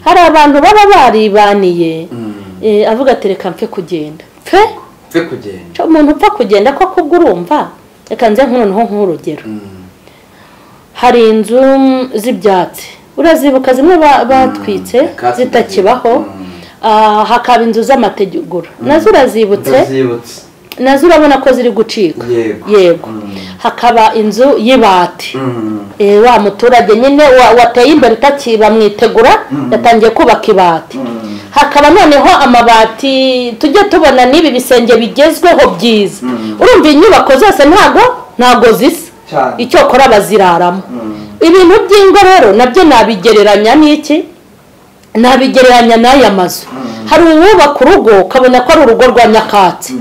hari abantu baba baribaniye Mm. eh, avuga ati reka mpfe kugenda pfe twe kugenda Cyo umuntu upfa kugenda ko kubwo urumva reka nze nkunoneho nk'urugero Mm. hari inzu z'ibyatsi urazibuka zimwe ba- batwitse Katsi- zitakibaho Mm. ah, hakaba inzu z'amategura nazo urazibutse ndazibutse nazo urabona ko ziri gucika Yego. yego Mm. hakaba inzu y'ibati Mm. Eh, wa muturage nyine wa- wateye imbere utakiba mwitegura yatangiye kubaka ibati Mm. hakaba noneho amabati tujye tubona n'ibi bisenge bigezweho byiza Mm. urumva inyubako zose ntago ntago zisa cyane icyokora baziraramo Mm. ibintu by'ingo rero nabyo nabigereranya n'iki nabigereranya n'aya mazu hari uwubaka urugo ukabona ko ari urugo rwa nyakatsi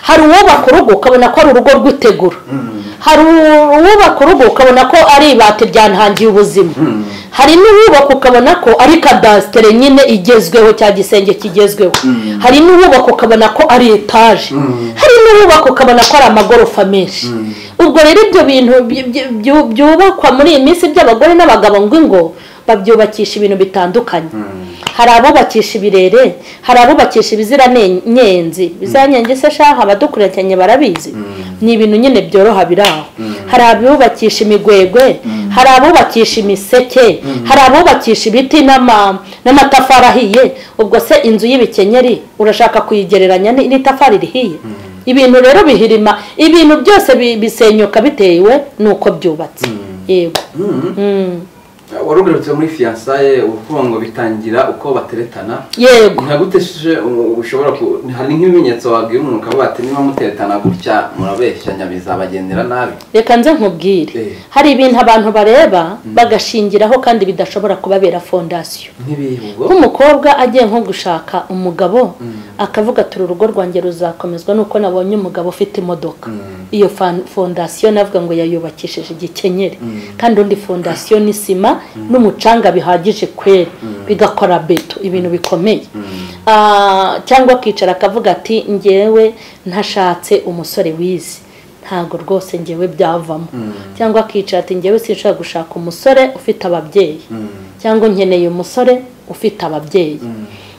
hari uwubaka urugo ukabona ko ari urugo rw'itegura Mm. hari uwubaka urugo ukabona ko ari ibati ryantangiye ubuzima Mm. hari n'uwubaka ukabona ko ari kadasitere nyine igezweho cya gisenge kigezweho Mm. hari n'uwubaka ukabona ko ari etaje Mm. hari n'uwubaka ukabona ko ari amagorofa menshi Mm. ubwo rero ibyo bintu byu- byu- byu- byubakwa muri iyi minsi by'abagore n'abagabo ngo ingo babyubakisha ibintu bitandukanye Mm. hari abubakisha ibirere hari abubakisha ibiziranyenzi ibiziranyenzi se shaha abadukurikiranye barabizi ni ibintu nyine byoroha biri aho hari abubakisha imigwegwe hari abubakisha imiseke hari abubakisha ibiti n'ama- n'amatafari ahiye ubwo se inzu y'ibikenyeri urashaka kuyigereranya ni- n'itafari rihiye ibintu rero bihirima ibintu byose bi- bisenyuka bitewe n'uko byubatse yego Mm. Mm. wari ugarutse muri fiyansaye uvuga ngo bitangira uko bateretana yego ntagutesheje ushobora ku hari nk'ibimenyetso wabwira umuntu ukavuga ati niba muteretana gutya murabeshyanya bizabagendera nabi reka nze nkubwire Eh. hari ibintu abantu bareba bagashingiraho kandi bidashobora kubabera fondasiyo nk'ibihe ubwo nk'umukobwa agiye nko gushaka umugabo akavuga ati urugo rwanjye ruzakomezwa nuko nabonye umugabo ufite imodoka Mm. iyo fan- fondasiyo navuga ngo yayubakishije igikenyeri kandi undi fondasiyo ni sima n'umucanga bihagije kweri bigakora beto ibintu bikomeye Ah, cyangwa akicara akavuga ati ngewe ntashatse umusore wizi ntabwo rwose ngewe byavamo cyangwa akicara ati ngewe sinshobora gushaka umusore ufite ababyeyi cyangwa nkeneye umusore ufite ababyeyi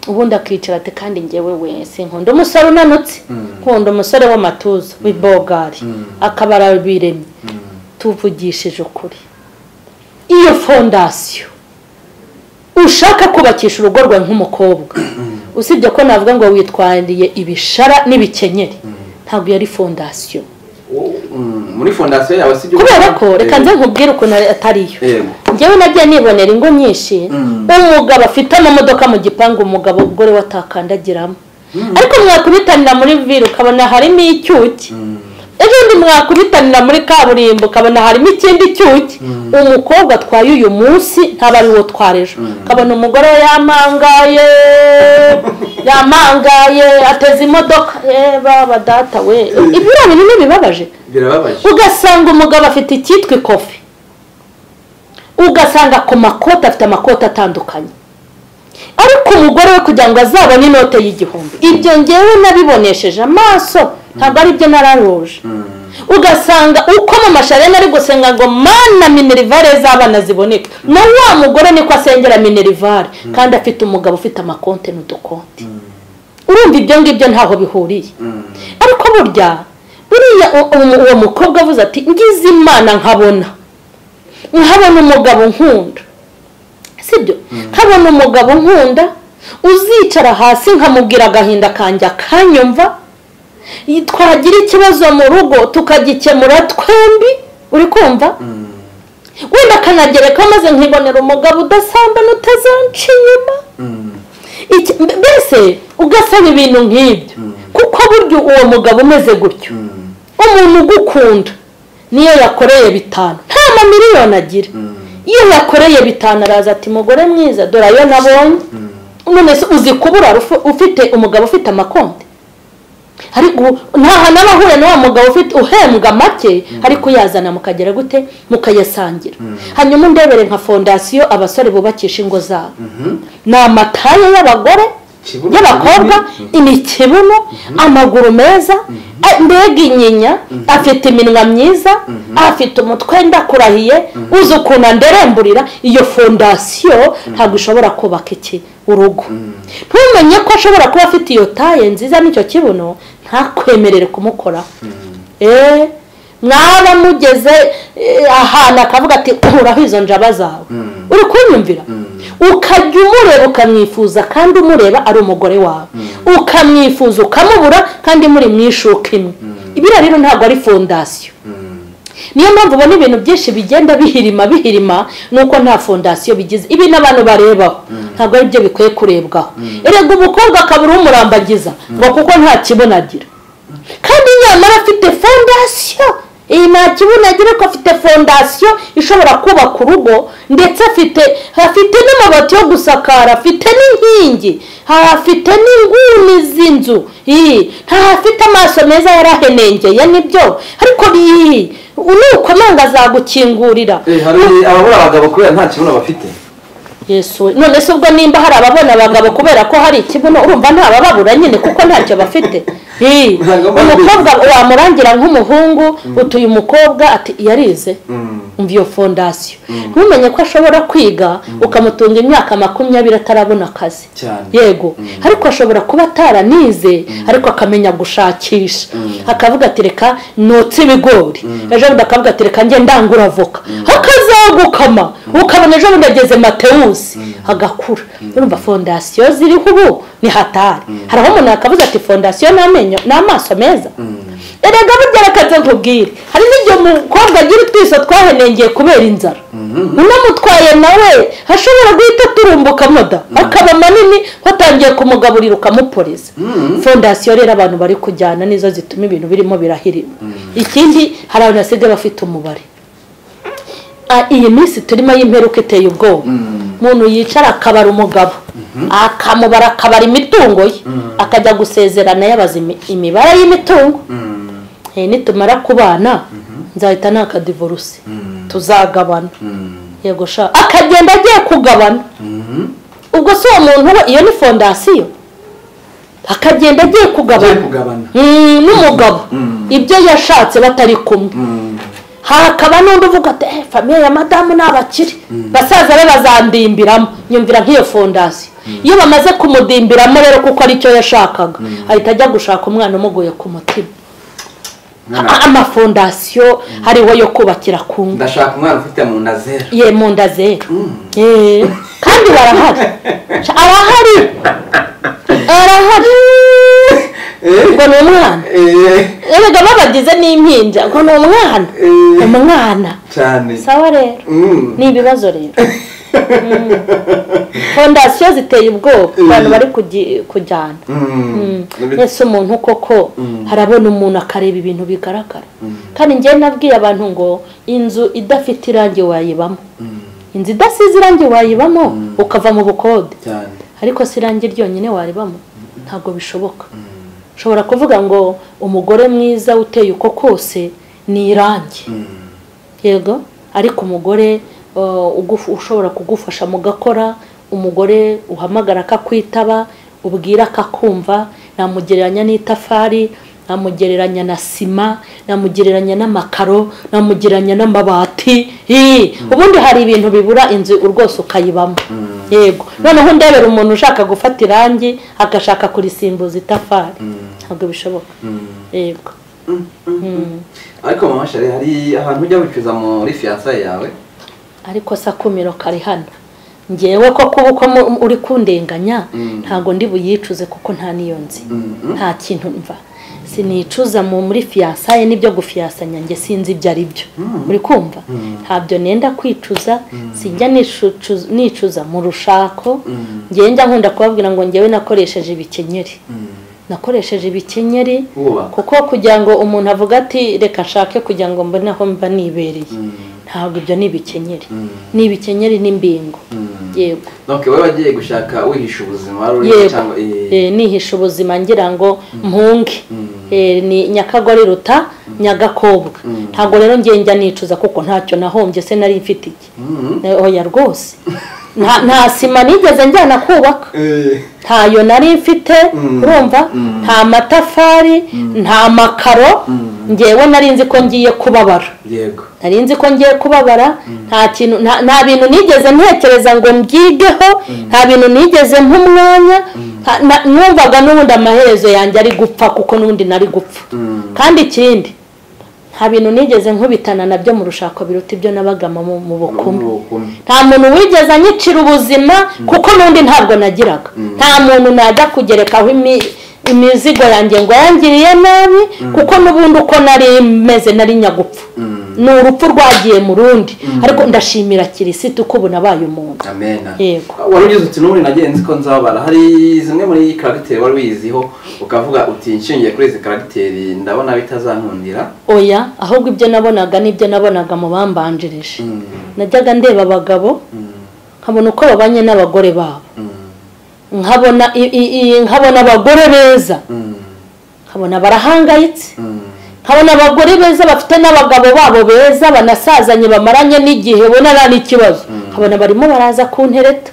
ubundi akicara ati kandi ngewe wese nkunda umusore unanutse nkunda umusore w'amatuza w'ibogari akaba arabiremye tuvugishije ukuri iyo fondasiyo ushaka kubakisha urugo rwawe nk'umukobwa usibye ko navuga ngo witwariye ibishara n'ibikenyeri ntabwo yari fondasiyo Wo- mm, muri fondasiyo yawe si ibyo kubera ko Eh, reka nze nkubwire ukuntu atari yo yego njyewe nagiye nibonera ingo nyinshi umugabo afite amamodoka mu gipangu umugabo umugore we atakandagiramo ariko mwakubitanira muri vire ukabona harimo icyuki ejo bundi mwakubitanira muri kaburimbo ukabona harimo ikindi cyuki umukobwa atwaye uyu munsi ntaba ari uwo twara ejo ukabona umugore we yamangaye yamangaye ateze imodoka eh baba data we ibyo bintu ni bibabaje birababaje ugasanga umugabo afite icyitwa ikofi ugasanga ku makoti afite amakoti atandukanye ariko umugore we kugira ngo azabone inote y'igihumbi ibyo ngewe nabibonesheje amaso ntabwo ari byo nararuje ugasanga uko mu masharena ari gusenga ngo mana minerivare z'abana ziboneka na wa mugore niko asengera minerivare kandi afite umugabo ufite amakonti n'udukonti urumva ibyo ngibyo ntaho bihuriye ariko burya buriya u- u- uwo mukobwa avuze ati ngize imana nkabona nkabona umugabo nkunda sibyo nkabona umugabo nkunda uzicara hasi nkamubwira agahinda kanjye akanyumva i- twagira ikibazo mu rugo tukagikemura twembi uri kumva wenda akanagereka maze nkibonera umugabo udasambana utazanciye inyuma Iki- mbe- mbese ugasaba ibintu nk'ibyo kuko burya uwo mugabo umeze gutyo umuntu ugukunda niyo yakoreye bitanu nta mamiliyoni agira iyo yakoreye bitanu araza ati mugore mwiza dore ayo nabonye none se uzi kubura ufu- ufite umugabo ufite amakonti ariko nta hantu aba ahuye na wa mugabo ufite uhembwa make ariko uyazana mukagera gute mukayasangira hanyuma undebere nka fondasiyo abasore bubakisha ingo zabo ni amataye y'abagore Ikibuno y'abakobwa ni ikibuno amaguru meza a- mbega inyinya afite iminwa myiza afite umutwe ndakurahiye uzi ukuntu anderemburira iyo fondasiyo ntabwo ishobora kubaka iki urugo ntumenye ko ashobora kuba afite iyo taye nziza n'icyo kibuno ntakwemerere kumukoraho eee mwaba mugeze eh, ahantu akavuga ati kuraho izo njaba zawe uri kunyumvira ukajya umureba ukamwifuza kandi umureba ari umugore wawe ukamwifuza ukamubura kandi muri mu ishuka imwe biriya rero ntabwo ari fondasiyo niyo mpamvu ubona ibintu byinshi bigenda bihirima bihirima nuko nta fondasiyo bigize ibi n'abantu barebaho ntabwo ari byo bikwiye kurebwaho erega umukobwa akabura umurambagiza ngo kuko nta kibuno agira kandi nyamara afite fondasiyo iyi nta kibuno agira ko afite fondasiyo ishobora kubaka urugo ndetse afite afite n'amabati yo gusakara afite n'inkingi afite n'inguni z'inzu iyi ntafite amaso meza yarahenengeye nibyo ariko iyi nukomanga azagukingurira Eh, hari ababura abagabo kubera nta kibuno bafite yesu we. none se ubwo nimba hari ababona abagabo kubera ko hari ikibuno urumva ntabababura nyine kuko ntacyo bafite Hi, Ntabwo baba umukobwa wamurangira nk'umuhungu utuye umukobwa ati yarize umva iyo fondasiyo ntumenye ko ashobora kwiga ukamutunga imyaka makumyabiri atarabona akazi Cyane. yego ariko ashobora kuba ataranize ariko akamenya gushakisha akavuga ati reka notse ibigori ejo bundi akavuga ati reka njye ndangura avoka akazagukama ukabona ejo bundi ageze matewusi agakura urumva fondasiyo ziriho ubu ni hatari hari aho umuntu akavuga ati fondasiyo ni amenyo ni amaso meza erega burya reka nkubwire hari n'igihe umukobwa agira utwiso twahenengeye kubera inzara unamutwaye nawe ashobora guhita aturumbuka moda akaba manini watangiye kumugaburira ukamuporeza fondasiyo rero abantu bari kujyana nizo zituma ibintu birimo birahirima ikindi hari abantu basigaye bafite umubare Ah, iyi minsi turimo y'imperuka iteye ubwoba umuntu yicara akabara umugabo akamubara akabara imitungo ye akajya gusezerana yabaza imi- imibare y'imitungo Eh, nitumara kubana nzahita nakadivoruse tuzagabana yego sha akagenda agiye kugabana ubwo si uwo muntu we iyo ni fondasiyo akagenda agiye agiye kugabana kugabana Mm, n'umugabo ibyo yashatse batari kumwe hakaba n'undi uvuga ati "Eh, famiye ya madamu ni abakire basaza be bazandimbiramo nyumvira nk'iyo fondasiyo iyo bamaze kumudimbiriramo rero kuko aricyo yashakaga ahita ajya gushaka umwana umuguye ku mutima A- amafondasiyo hariho yo kubakira ku ngo ndashaka umwana ufite mu nda zero ye mu nda zera Eh, kandi barahari Sha, arahari arahari ngo ni umwana Eh, erega babagize n'impinja ngo ni umwana Eh. umwana cyane sawa rero Mm. ni ibibazo rero fondasiyo ziteye ubwoba abantu bari kugi- kujyana Mm. mbese umuntu koko harabona umuntu akareba ibintu bigaragara kandi njyewe nabwiye abantu ngo inzu idafite irangi wayibamo inzu idasize irangi wayibamo ukava mu bukode cyane ariko si irangi ryonyine waribamo ntabwo bishoboka ushobora kuvuga ngo umugore mwiza uteye uko kose ni irangi yego ariko umugore uh, ugufu- ushobora kugufasha mu gakora umugore uhamagara akakwitaba ubwira akakumva namugereranya n'itafari namugereranya na sima namugereranya n'amakaro namugereranya n'amabati Ii, ubundi hari ibintu bibura inzu rwose ukayibamo yego noneho ndebera umuntu ushaka gufata irangi agashaka kurisimbuza itafari ntabwo bishoboka yego ariko mama shari hari ahantu ujya wicuza muri fiyansaye yawe ariko se akumiro kari hano ngewe ko kuba uko mu- uri kundenganya Mm. ntabwo ndi buyicuze kuko nta n'iyo nzi Mm. nta kintu mva sinicuza mu muri fiyansaye n'ibyo gufiyasanya njye sinzi ibyo ari byo uri kumva ntabyo nenda kwicuza sijya nishucu- nicuza mu rushako ngewe njya nkunda kubabwira ngo ngewe nakoresheje ibikenyeri nakoresheje ibikenyeri Wubaka. kuko kugira ngo umuntu avuga ati reka nshake kugira ngo mbone aho mba nibereye ntabwo ibyo ni ibikenyeri ni ibikenyeri n'imbingo yego ntoke wowe wagiye gushaka wihisha ubuzima wari uri yego cyangwa eh, Eh, nihisha ubuzima ngira ngo mpunge Mm. Eh, ni nyakagore ruta nyagakobwa Mm. ntabwo rero njye njya nicuza kuko ntacyo nahombye se nari mfite iki mm, Eh, oya rwose nta nta sima nigeze njyana kubaka eh, ntayo nari mfite Mm. urumva Mm. nta matafari nta makaro Mm. ngewe nari nzi ko ngiye kubabara yego nari nzi ko ngiye kubabara nta kintu nta- nta bintu nigeze ntekereza ngo mbyigeho nta bintu nigeze nk'umwanya nta- na- numvaga n'ubundi amaherezo yanjye ari gupfa kuko n'ubundi nari gupfa Mm. kandi ikindi nta bintu nigeze nkubitana nabyo mu rushako biruta ibyo nabagama mu mu bukumi Ubukumi. nta muntu wigeze anyicira ubuzima kuko n'undi ntabwo nagiraga nta muntu najya kugerekaho imi- imizigo yanjye ngo yangiriye nabi kuko n'ubundi uko nari meze nari nyagupfa Mm. ni urupfu rwagiye mu rundi ariko ndashimira kirisitu ko ubu nabaye umuntu amena Yego. wari ugize uti n'ubundi nagenzi ko nzabara hari zimwe muri karagiteri wari wiziho ukavuga uti nshingiye kuri izi karagiteri ndabona bitazankundira oya ahubwo ibyo nabonaga n'ibyo nabonaga mu bambanjirije Mm, najyaga ndeba abagabo mm, nkabona uko babanye n'abagore babo mm, nkabona i- i- i- nkabona abagore beza mm, nkabona barahangayitse mm. nkabona abagore beza bafite n'abagabo babo beza banasazanye bamaranye n'igihe ubona nta n'ikibazo nkabona barimo baraza ku ntereta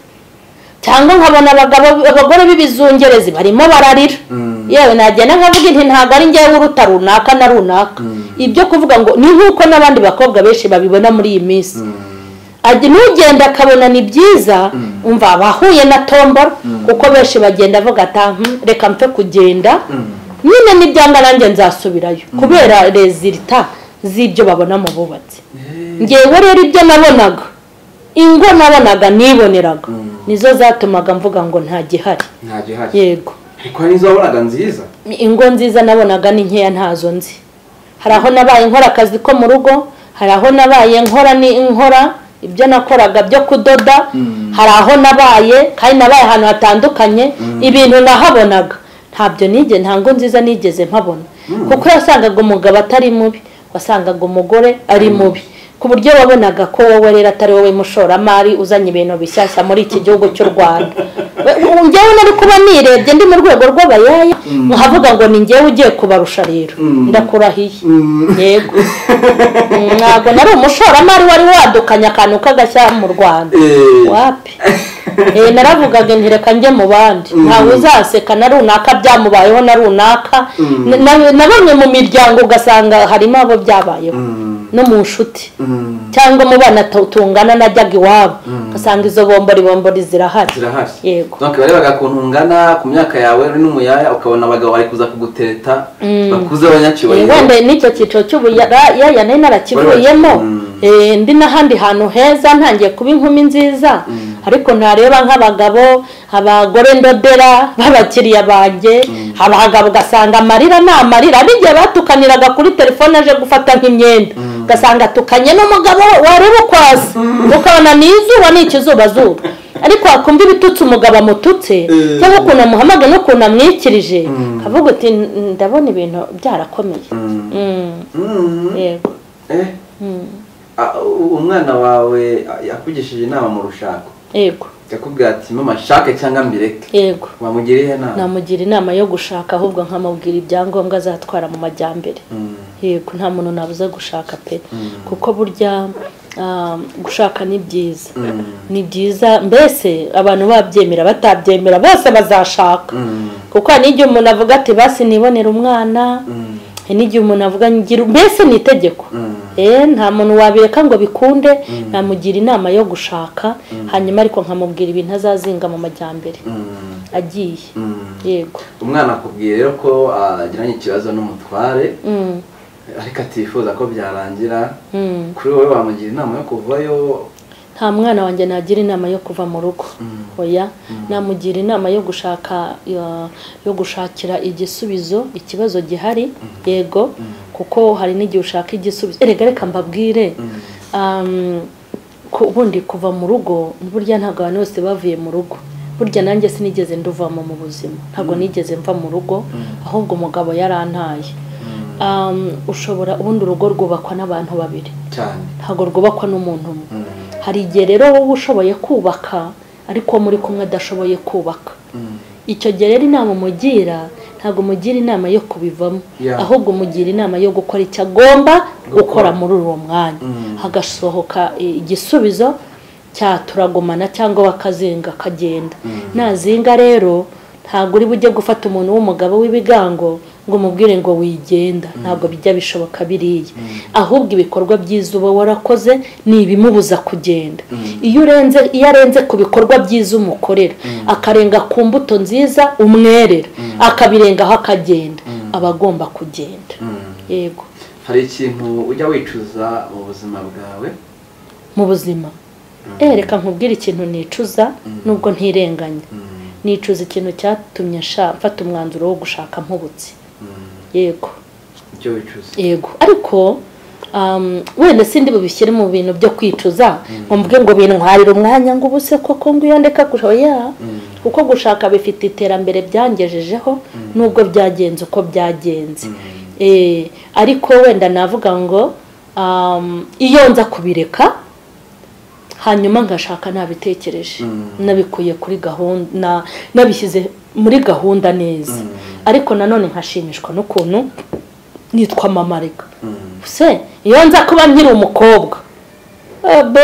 cyangwa nkabona abagabo abagore b'ibizungerezi barimo bararira Mm. yewe nagenda nkavuga inti ntabwo ari ngewe uruta runaka na runaka ibyo kuvuga ngo ni nk'uko n'abandi bakobwa benshi babibona muri iyi minsi Ajya- n'ugenda akabona ni byiza umva abahuye na tombora kuko benshi bagenda avuga ati "Ah, hmm, reka mpfe kugenda nyine n'ibyanga nanjye nzasubirayo kubera rezilita z'ibyo babona mu bubatsi ngewe rero ibyo nabonaga ingo nabonaga niboneraga Mm. nizo zatumaga mvuga ngo nta gihari nta gihari yego ariko hari n'izo wabonaga nziza ingo nziza nabonaga ni nkeya ntazo nzi hari aho nabaye nkora akazi ko mu rugo hari aho nabaye nkora ni nkora ibyo nakoraga byo kudoda Mm. hari aho nabaye kandi nabaye ahantu hatandukanye ibintu nahabonaga ntabyo nige nta ngo nziza nigeze mpabona kuko wasangaga umugabo atari mubi wasangaga umugore ari mubi ku buryo wabonaga ko wowe rero atari wowe mushoramari uzanye ibintu bishyashya muri iki gihugu cy'u rwanda We- we- njyewe nari kuba nirebye ndi mu rwego rw'abayaya nkavuga ngo ni njyewe ugiye kubarusha rero Mm. ndakurahiye yego ntabwo nari umushoramari wari wadukanye akantu k'agashya mu rwanda Eh, wapi Eh, naravugaga nti reka njye mu bandi ntawe uzaseka na runaka byamubayeho na runaka Na- na- na bamwe mu miryango ugasanga harimo abo byabayeho mm, no mu nshuti mm, cyangwa mu bana tu- tungana najyaga iwabo ugasanga izo bombori bombori zirahari zirahari Yego. donc barebaga ukuntu ungana ku myaka yawe uri n'umuyaya ukabona abagabo bari kuza kugutereta bakuze wenda abanyacyubahiro n'icyo cyiciro cy'ubuyaya nari narakivuyemo Mm. Eh, ndi n'ahandi hantu heza ntangiye kuba inkumi nziza ariko ntareba nk'abagabo abagore ndodera b'abakiriya banjye abagabo ugasanga amarira ni amarira hari igihe batukaniraga kuri telefone aje gufata nk'imyenda ugasanga atukanye n'umugabo we, wareba uko asa ukabona ni izuba ni ikizubazuba ariko wakumva ibitutsi umugabo amututse Eh. cyangwa ukuntu amuhamagaye n'ukuntu amwikirije avuga uti ndabona ibintu byarakomeye Mm. Mm, Mm. yego Eh? Ah, u- umwana wawe ah, yakugishije inama mu rushako yego yakubwira ati mama shake cyangwa mbireke yego wamugiriye inama namugira inama yo gushaka ahubwo nkamubwira ibyangombwa azatwara mu majyambere Mm, yego nta muntu nabuze gushaka pe kuko burya ah, gushaka ni byiza mm, ni byiza mbese abantu babyemera batabyemera bose bazashaka mm, kuko hari n'igihe umuntu avuga ati basi nibonere umwana mm, hari n'igihe umuntu avuga ngira mbese ni itegeko mm. Eh, nta muntu wabireka ngo bikunde namugira inama yo gushaka hanyuma ariko nkamubwira ibintu azazinga mu majyambere Mm, agiye mm. yego umwana akubwiye rero ko agiranye ikibazo n'umutware Mm, ariko atifuza ko byarangira mm. kuri wowe wamugira inama yo kuvayo nta mwana wanjye nagira inama yo kuva mu rugo oya namugira inama yo gushaka ya- yo gushakira igisubizo ikibazo gihari yego kuko hari n'igihe ushaka igisubizo erega reka mbabwire um, ku- ubundi kuva mu rugo burya ntabwo abantu bose bavuye mu rugo burya nanjye sinigeze nduvamo mu buzima ntabwo nigeze mva mu rugo ahubwo umugabo yarantaye Um, ushobora ubundi urugo rwubakwa n'abantu babiri cyane ntabwo rwubakwa n'umuntu umwe Mm, hari igihe rero wowe ushoboye kubaka ariko muri kumwe adashoboye kubaka icyo gihe rero inama umugira ntabwo umugira inama yo kubivamo Yeah. ahubwo umugira inama yo gukora icyo agomba gukora muri uwo mwanya Mm. hagasohoka i- igisubizo cya turagumana cyangwa bakazinga akagenda nazinga rero ntabwo uri bujye gufata umuntu w'umugabo w'ibigango ngo umubwire ngo wigenda ntabwo bijya bishoboka biriya ahubwo ibikorwa byiza uba warakoze ni ibimubuza kugenda iyo urenze iyo arenze ku bikorwa byiza umukorera akarenga ku mbuto nziza umwerera akabirengaho akagenda aba agomba kugenda yego hari ikintu ujya wicuza mu buzima bwawe mu buzima Eh, reka nkubwire ikintu nicuza nubwo ntirenganya Mm, nicuza ikintu cyatumye nshaka- mfata umwanzuro wo gushaka nk'ubutsi mm, yego icyo wicuza yego ariko um, wenda sindi bubishyire mu bintu byo kwicuza ngo mvuge ngo bintwarire umwanya ngo ubu se koko ngo iyo ndeka gushaka ya kuko gushaka bifite iterambere byangejejeho nubwo byagenze uko byagenze Eh, ariko wenda navuga ngo um, iyo nza kubireka hanyuma ngashaka nabitekereje Mm. nabikuye kuri gahunda na- nabishyize muri gahunda neza Mm. ariko nanone nkashimishwa n'ukuntu nitwa mamarika Mm, se iyo nza kuba nkiri umukobwa eh, bo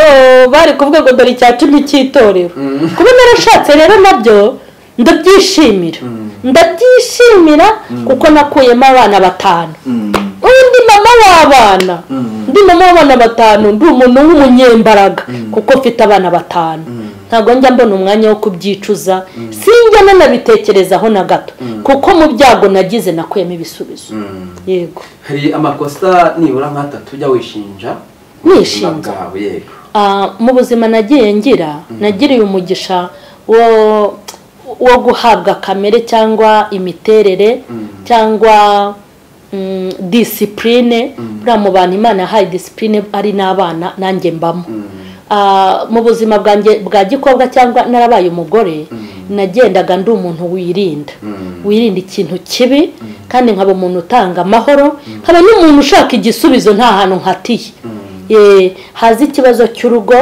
bari kuvuga ngo dore icya cumi cy'itorero Mm. kuba narashatse rero nabyo ndabyishimira Mm. ndabyishimira kuko nakuyemo abana batanu mm, undi mama w'abana Mm. ndi mama w'abana batanu ndi umuntu w'umunyembaraga Mm. kuko mfite abana batanu Mm. ntabwo njya mbona umwanya wo kubyicuza sinjya nanabitekerezaho na gato kuko mu byago nagize nakuyemo ibisubizo mm. yego hari amakosa nibura nk'atatu ujya wishinja mu Nishinja? buzima bwawe yego Ah, mu buzima nagiye ngira nagiriye umugisha wo wo guhabwa kamere cyangwa imiterere cyangwa mm, disipurine buriya mu bantu imana yahaye disipurine ari n'abana nanjye mbamo Ah, mu buzima bwanjye bwa gikobwa cyangwa narabaye umugore nagendaga ndi umuntu wirinda Mm. wirinda ikintu kibi kandi nkaba umuntu utanga amahoro nkaba n'umuntu ushaka igisubizo nta hantu nkatiye Eh, haza ikibazo cy'urugo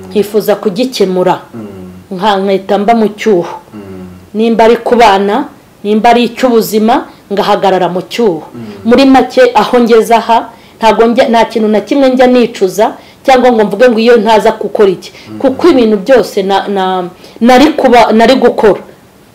nkifuza kugikemura Mm, nka nkahita mba mu cyuho mm, nimba ari ku bana nimba ari icy'ubuzima ngahagarara mu cyuho muri make aho ngeze aha ntabwo njya- nta kintu na kimwe njya nicuza cyangwa ngo mvuge ngo iyo ntaza gukora iki kuko ibintu byose na- na- nari kuba nari gukora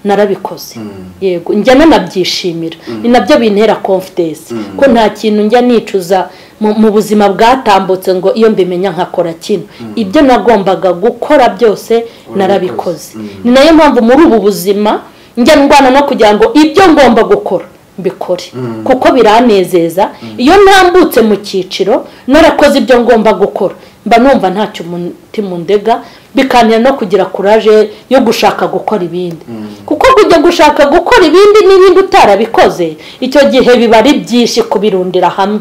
narabikoze mm, yego njya nanabyishimira ni nabyo bintera confidence ko nta kintu njya nicuza mu mu buzima bwatambutse ngo iyo mbimenya nkakora kino ibyo nagombaga gukora byose narabikoze Mm. ni nayo mpamvu muri ubu buzima njya ndwana no kugira ngo ibyo ngomba gukora mbikore Mm. kuko biranezeza iyo ntambutse mu cyiciro narakoze ibyo ngomba gukora mba numva ntacyo umutima undega bikanira no kugira kuraje yo gushaka gukora ibindi kuko kujya gushaka gukora ibindi n'ibindi utarabikoze icyo gihe biba ari byinshi kubirundira hamwe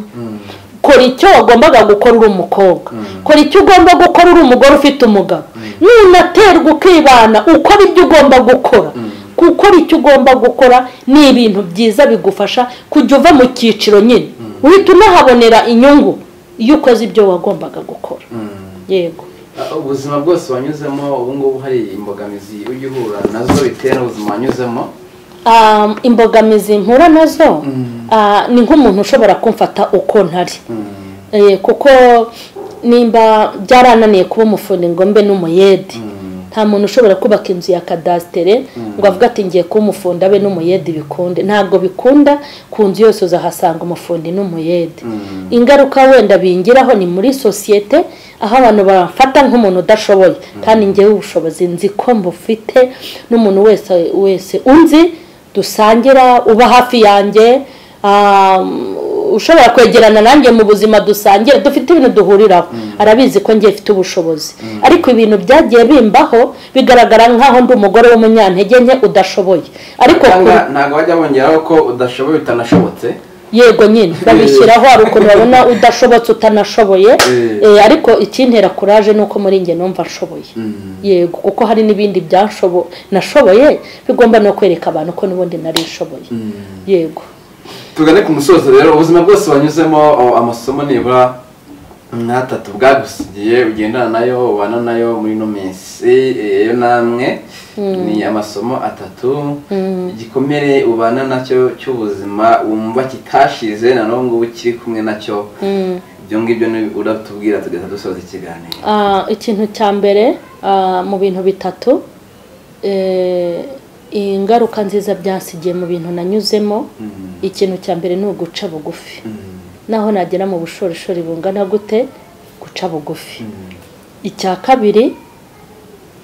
kora icyo wagombaga gukora uri umukobwa kora icyo ugomba gukora uri umugore ufite umugabo nunaterwa ukibana ukora ibyo ugomba gukora gukora icyo ugomba gukora ni ibintu byiza bigufasha kujya uva mu cyiciro nyine uhita unahabonera inyungu iyo ukoze ibyo wagombaga gukora mm. yego Ah, ubuzima bwose wanyuzemo ubu ngubu hari imbogamizi ujya uhura nazo bitewe n'ubuzima wanyuzemo Um, imbogamizi mpura nazo Mm. ah, ni nk'umuntu ushobora kumfata uko ntari Mm, Eh, kuko nimba byarananiye kuba umufundi ngo mbe n'umuyedi mm, nta muntu ushobora kubaka inzu ya kadasitere ngo avuge ati ngiye kuba umufundi abe n'umuyedi bikunde ntabwo bikunda ku nzu yose uzahasanga umufundi n'umuyedi mm, ingaruka wenda bingiraho ni muri sosiyete aho abantu bafata nk'umuntu udashoboye kandi ngewe ubushobozi nzi ko mbufite n'umuntu wese wese unzi dusangira uba hafi yanjye um, ushobora kwegerana nanjye mu buzima dusangira dufite ibintu duhuriraho arabizi ko ngiye mfite ubushobozi ariko ibintu byagiye bimbaho bigaragara nk'aho ndi umugore w'umunyantege nke udashoboye ariko cyangwa ku- ntabwo bajya bongeraho ko udashoboye utanashobotse yego nyine babishyiraho hari ukuntu babona udashobotse utanashoboye Eh. Eh, ariko ikintera kuraje ni uko muri njye numva nshoboye yego kuko hari n'ibindi byashobo nashoboye bigomba no kwereka abantu ko n'ubundi narishoboye yego tugane ku musozo rero ubuzima bwose wanyuzemo o, amasomo nibura nkatatu bwagusigiye ugendana nayo ubana nayo muri ino minsi eh, yo namwe ni amasomo atatu igikomere ubana nacyo cy'ubuzima wumva kitashize na n'ubu ngubu kiri kumwe nacyo ibyo ngibyo ni uratubwira tugahita dusoza ikiganiro Ah, ikintu cya mbere ah, mu bintu bitatu eh, ingaruka nziza byasigiye mu bintu nanyuzemo Mm. ikintu cya mbere ni uguca bugufi Mm. naho nagera mu bushorishori bungana gute guca bugufi icya kabiri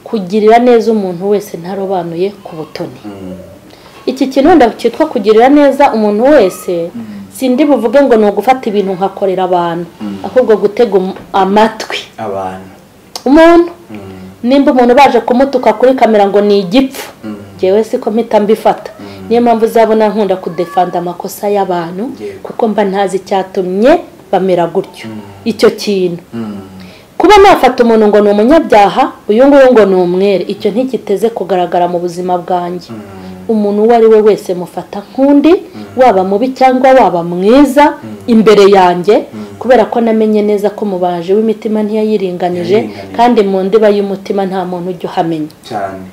kugirira neza umuntu wese ntarobanuye ku butoni Mm. iki kintu wenda cyitwa kugirira neza umuntu wese sindi buvuge ngo ni ugufata ibintu nkakorera abantu Mm. ahubwo gutega um- amatwi abantu umuntu Mm. nimba umuntu baje kumutuka kuri kamera ngo ni igipfu Mm. ngewe siko mpita mbifata Mm. niyo mpamvu uzabona nkunda kudefanda amakosa y'abantu Yego. kuko mba ntazi icyatumye bamera gutyo Mm. icyo kintu Mm. kuba nafata umuntu ngo ni umunyabyaha uyu nguyu ngo ni umwere icyo ntikiteze kugaragara mu buzima bwanjye Mm. umuntu uwo ari we wese mufata nk'undi waba mubi cyangwa waba mwiza imbere yanjye kubera ko namenye neza ko umubaji w'imitima ntiyayiringanije Yayiringanije. kandi mu ndiba y'umutima nta muntu ujya uhamenya cyane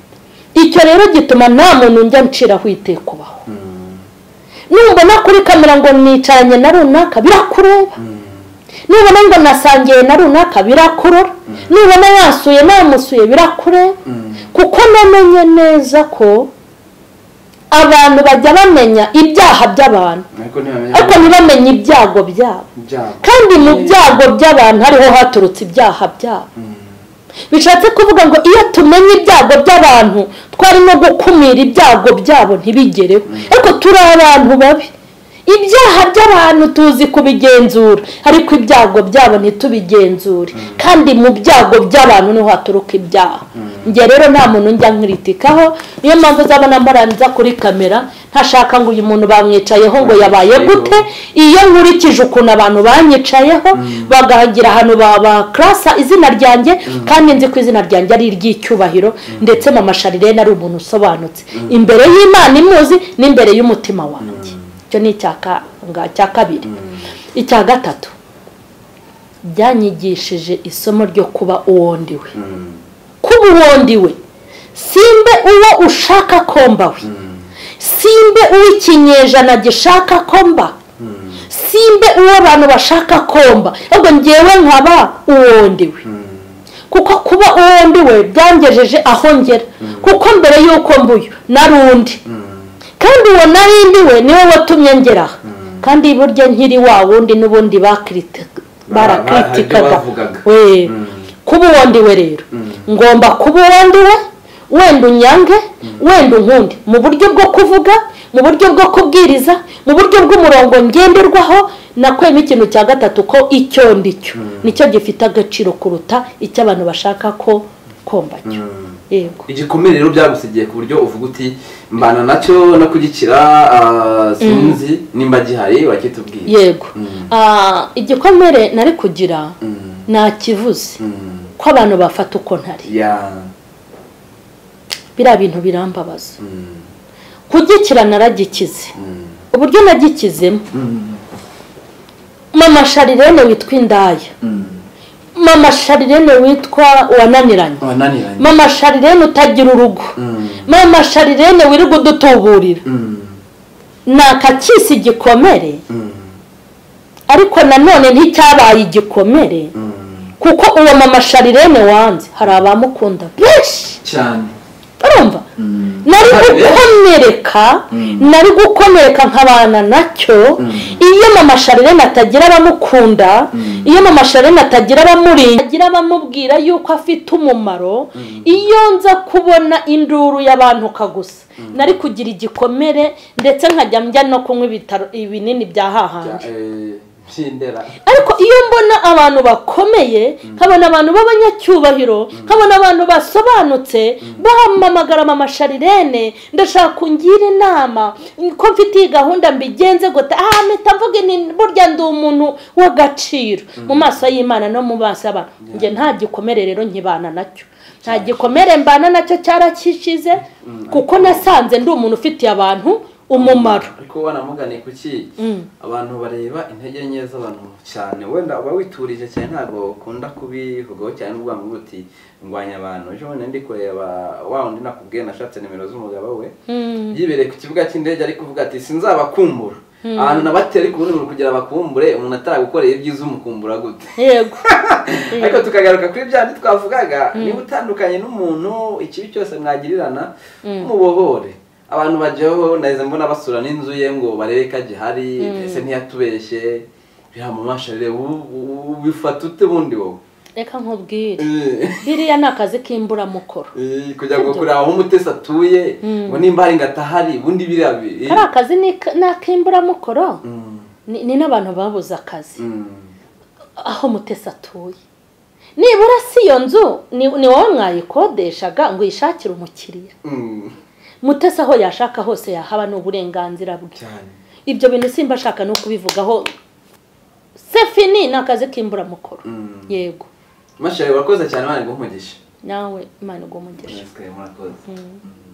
icyo rero gituma nta muntu njya nciraho itekubaho Mm. nubona kuri kamera ngo nicaranye na runaka birakureba Mm. nubona ngo nasangiye na runaka birakurura nubona yasuye namusuye birakureba Mm. kuko namenye neza ko abantu bajya bamenya ibyaha by'abantu ariko ntibamenya ariko ntibamenye ibyago byabo ibyabo kandi mu byago by'abantu hariho haturutse ibyaha byabo Mm. bishatse kuvuga ngo iyo tumenye ibyago by'abantu twari no gukumira ibyago byabo ntibigereho ariko turi abantu babi ibyaha by'abantu tuzi kubigenzura ariko ibyago byabo ntitubigenzure kandi mu byago by'abantu niho haturuka ibyaha njye rero nta muntu njya nkiritikaho niyo mpamvu uzabona murangiza kuri kamera ntashaka ngo uyu muntu bamwicayeho ngo yabaye gute iyo nkurikije ukuntu abantu banyicayeho bagahagira ahantu babakarasa izina ryanjye kandi nzi ko izina ryanjye ari iry'icyubahiro ndetse mama sharirene ari umuntu usobanutse imbere y'imana imuzi n'imbere y'umutima wanjye icyo ni icya ka- nga- icya kabiri icya gatatu byanyigishije isomo ryo kuba uwo ndiwe Mm. kuba uwo ndiwe simbe uwo ushaka ko mbawe simbe uwo ikinyejana gishaka ko mba Mm. simbe uwo abantu bashaka komba ahubwo ngewe nkaba uwo ndiwe Mm. kuko kuba uwo ndiwe byangejeje aho ngera kuko mbere y'uko mbuyu nari undi Mm. kandi uwo nari ndiwe niwe watumye ngeraha kandi burya nkiri wa wundi n'ubundi bakriti- barakritikaga bavugaga. we kuba uwo ndiwe rero ngomba kuba uwo ndiwe wenda unyange wenda unkunde mu buryo bwo kuvuga mu buryo bwo kubwiriza mu buryo bw'umurongo ngenderwaho nakwemo ikintu cya gatatu ko icyo ndi cyo nicyo gifite agaciro kuruta icyo abantu bashaka ko komba cyo Mm. yego igikomere rero byagusigiye ku buryo uvuga uti mbana nacyo no kugikira ah, sinzi nimba gihari wakitubwiye yego Mm. Ah, igikomere nari kugira Mm. nakivuze Mm. ko abantu bafata uko ntari ya biriya bintu birambabaza Mm. kugikira naragikize Mm. uburyo nagikizemo Mm. mama sharirene witwa indaya Mm. mama sharirene witwa wananiranye wananiranye mama sharirene utagira urugo Mm. mama sharirene wirirwa udutuburira Mm. nakakisi igikomere Mm. ariko nanone nticyabaye igikomere Mm. kuko uwo mama sharirene wanze hari abamukunda benshi cyane urumva nari gukomereka nari gukomereka nkabana nacyo iyo mama sharirene atagira abamukunda iyo mama sharirene atagira abamurinda atagira abamubwira yuko afite umumaro iyo nza kubona induru y'abantu kagusa nari kugira igikomere ndetse nkajya njya no kunywa ibitaro ibinini bya hahandi Cya- eh, by'indera ariko iyo mbona abantu bakomeye nkabona abantu b'abanyacyubahiro nkabona abantu basobanutse bahamamagara mama sharirene ndashaka kungira inama ko mfite iyi gahunda mbigenze gute aha mpita mvuga nti burya ndi umuntu w'agaciro mu maso y'imana no mu maso y'abantu njye nta gikomere rero nkibana nacyo nta gikomere mbana nacyo cyarakikize kuko nasanze ndi umuntu ufitiye abantu umumaro ariko wanamugane kuki Mm. abantu bareba intege nke z'abantu cyane wenda uba witurije cyane ntabwo ukunda kubivugaho cyane uvuga ngo uti ndwanya abantu ejo bundi ndi kureba wa wundi nakubwiye nashatse nimero z'umugabo we Mm. yibereye ku kibuga cy'indege ari kuvuga ati sinzabakumbura ahantu nabateye ariko ubundi buri kugira bakumbure umuntu ataragukoreye ibyiza umukumbura gute yego ariko tukagaruka kuri bya bindi twavugaga niba utandukanye n'umuntu ikibi cyose mwagirirana mubohore abantu bajyaho nahise mbona basura n'inzu ye ngo barebe ko agihari ese ntiyatubeshye biramumasha reba ubu- ubu- ubifata ute bundi wowe reka nkubwire Eh, biriya ni akazi k'imburamukoro eh, kugira ngo kureba aho umutesi atuye ngo nimba hari ngo atahari ubundi biriya bi- kariya kazi ni ni ak'imburamukoro Mm, ni ni n'abantu babuze akazi mm. aho mutesi atuye nibura si iyo nzu ni ni wowe mwayikodeshaga ngo uyishakire umukiriya Mm, mutesi aho yashaka hose yahaba ni uburenganzira bwe cyane ibyo bintu simba ashaka no kubivugaho sefini ni akazi k'imburamukoro Mm. yego mashari urakoze cyane bari guha umugisha nawe imana igumugisha murakoze Mm.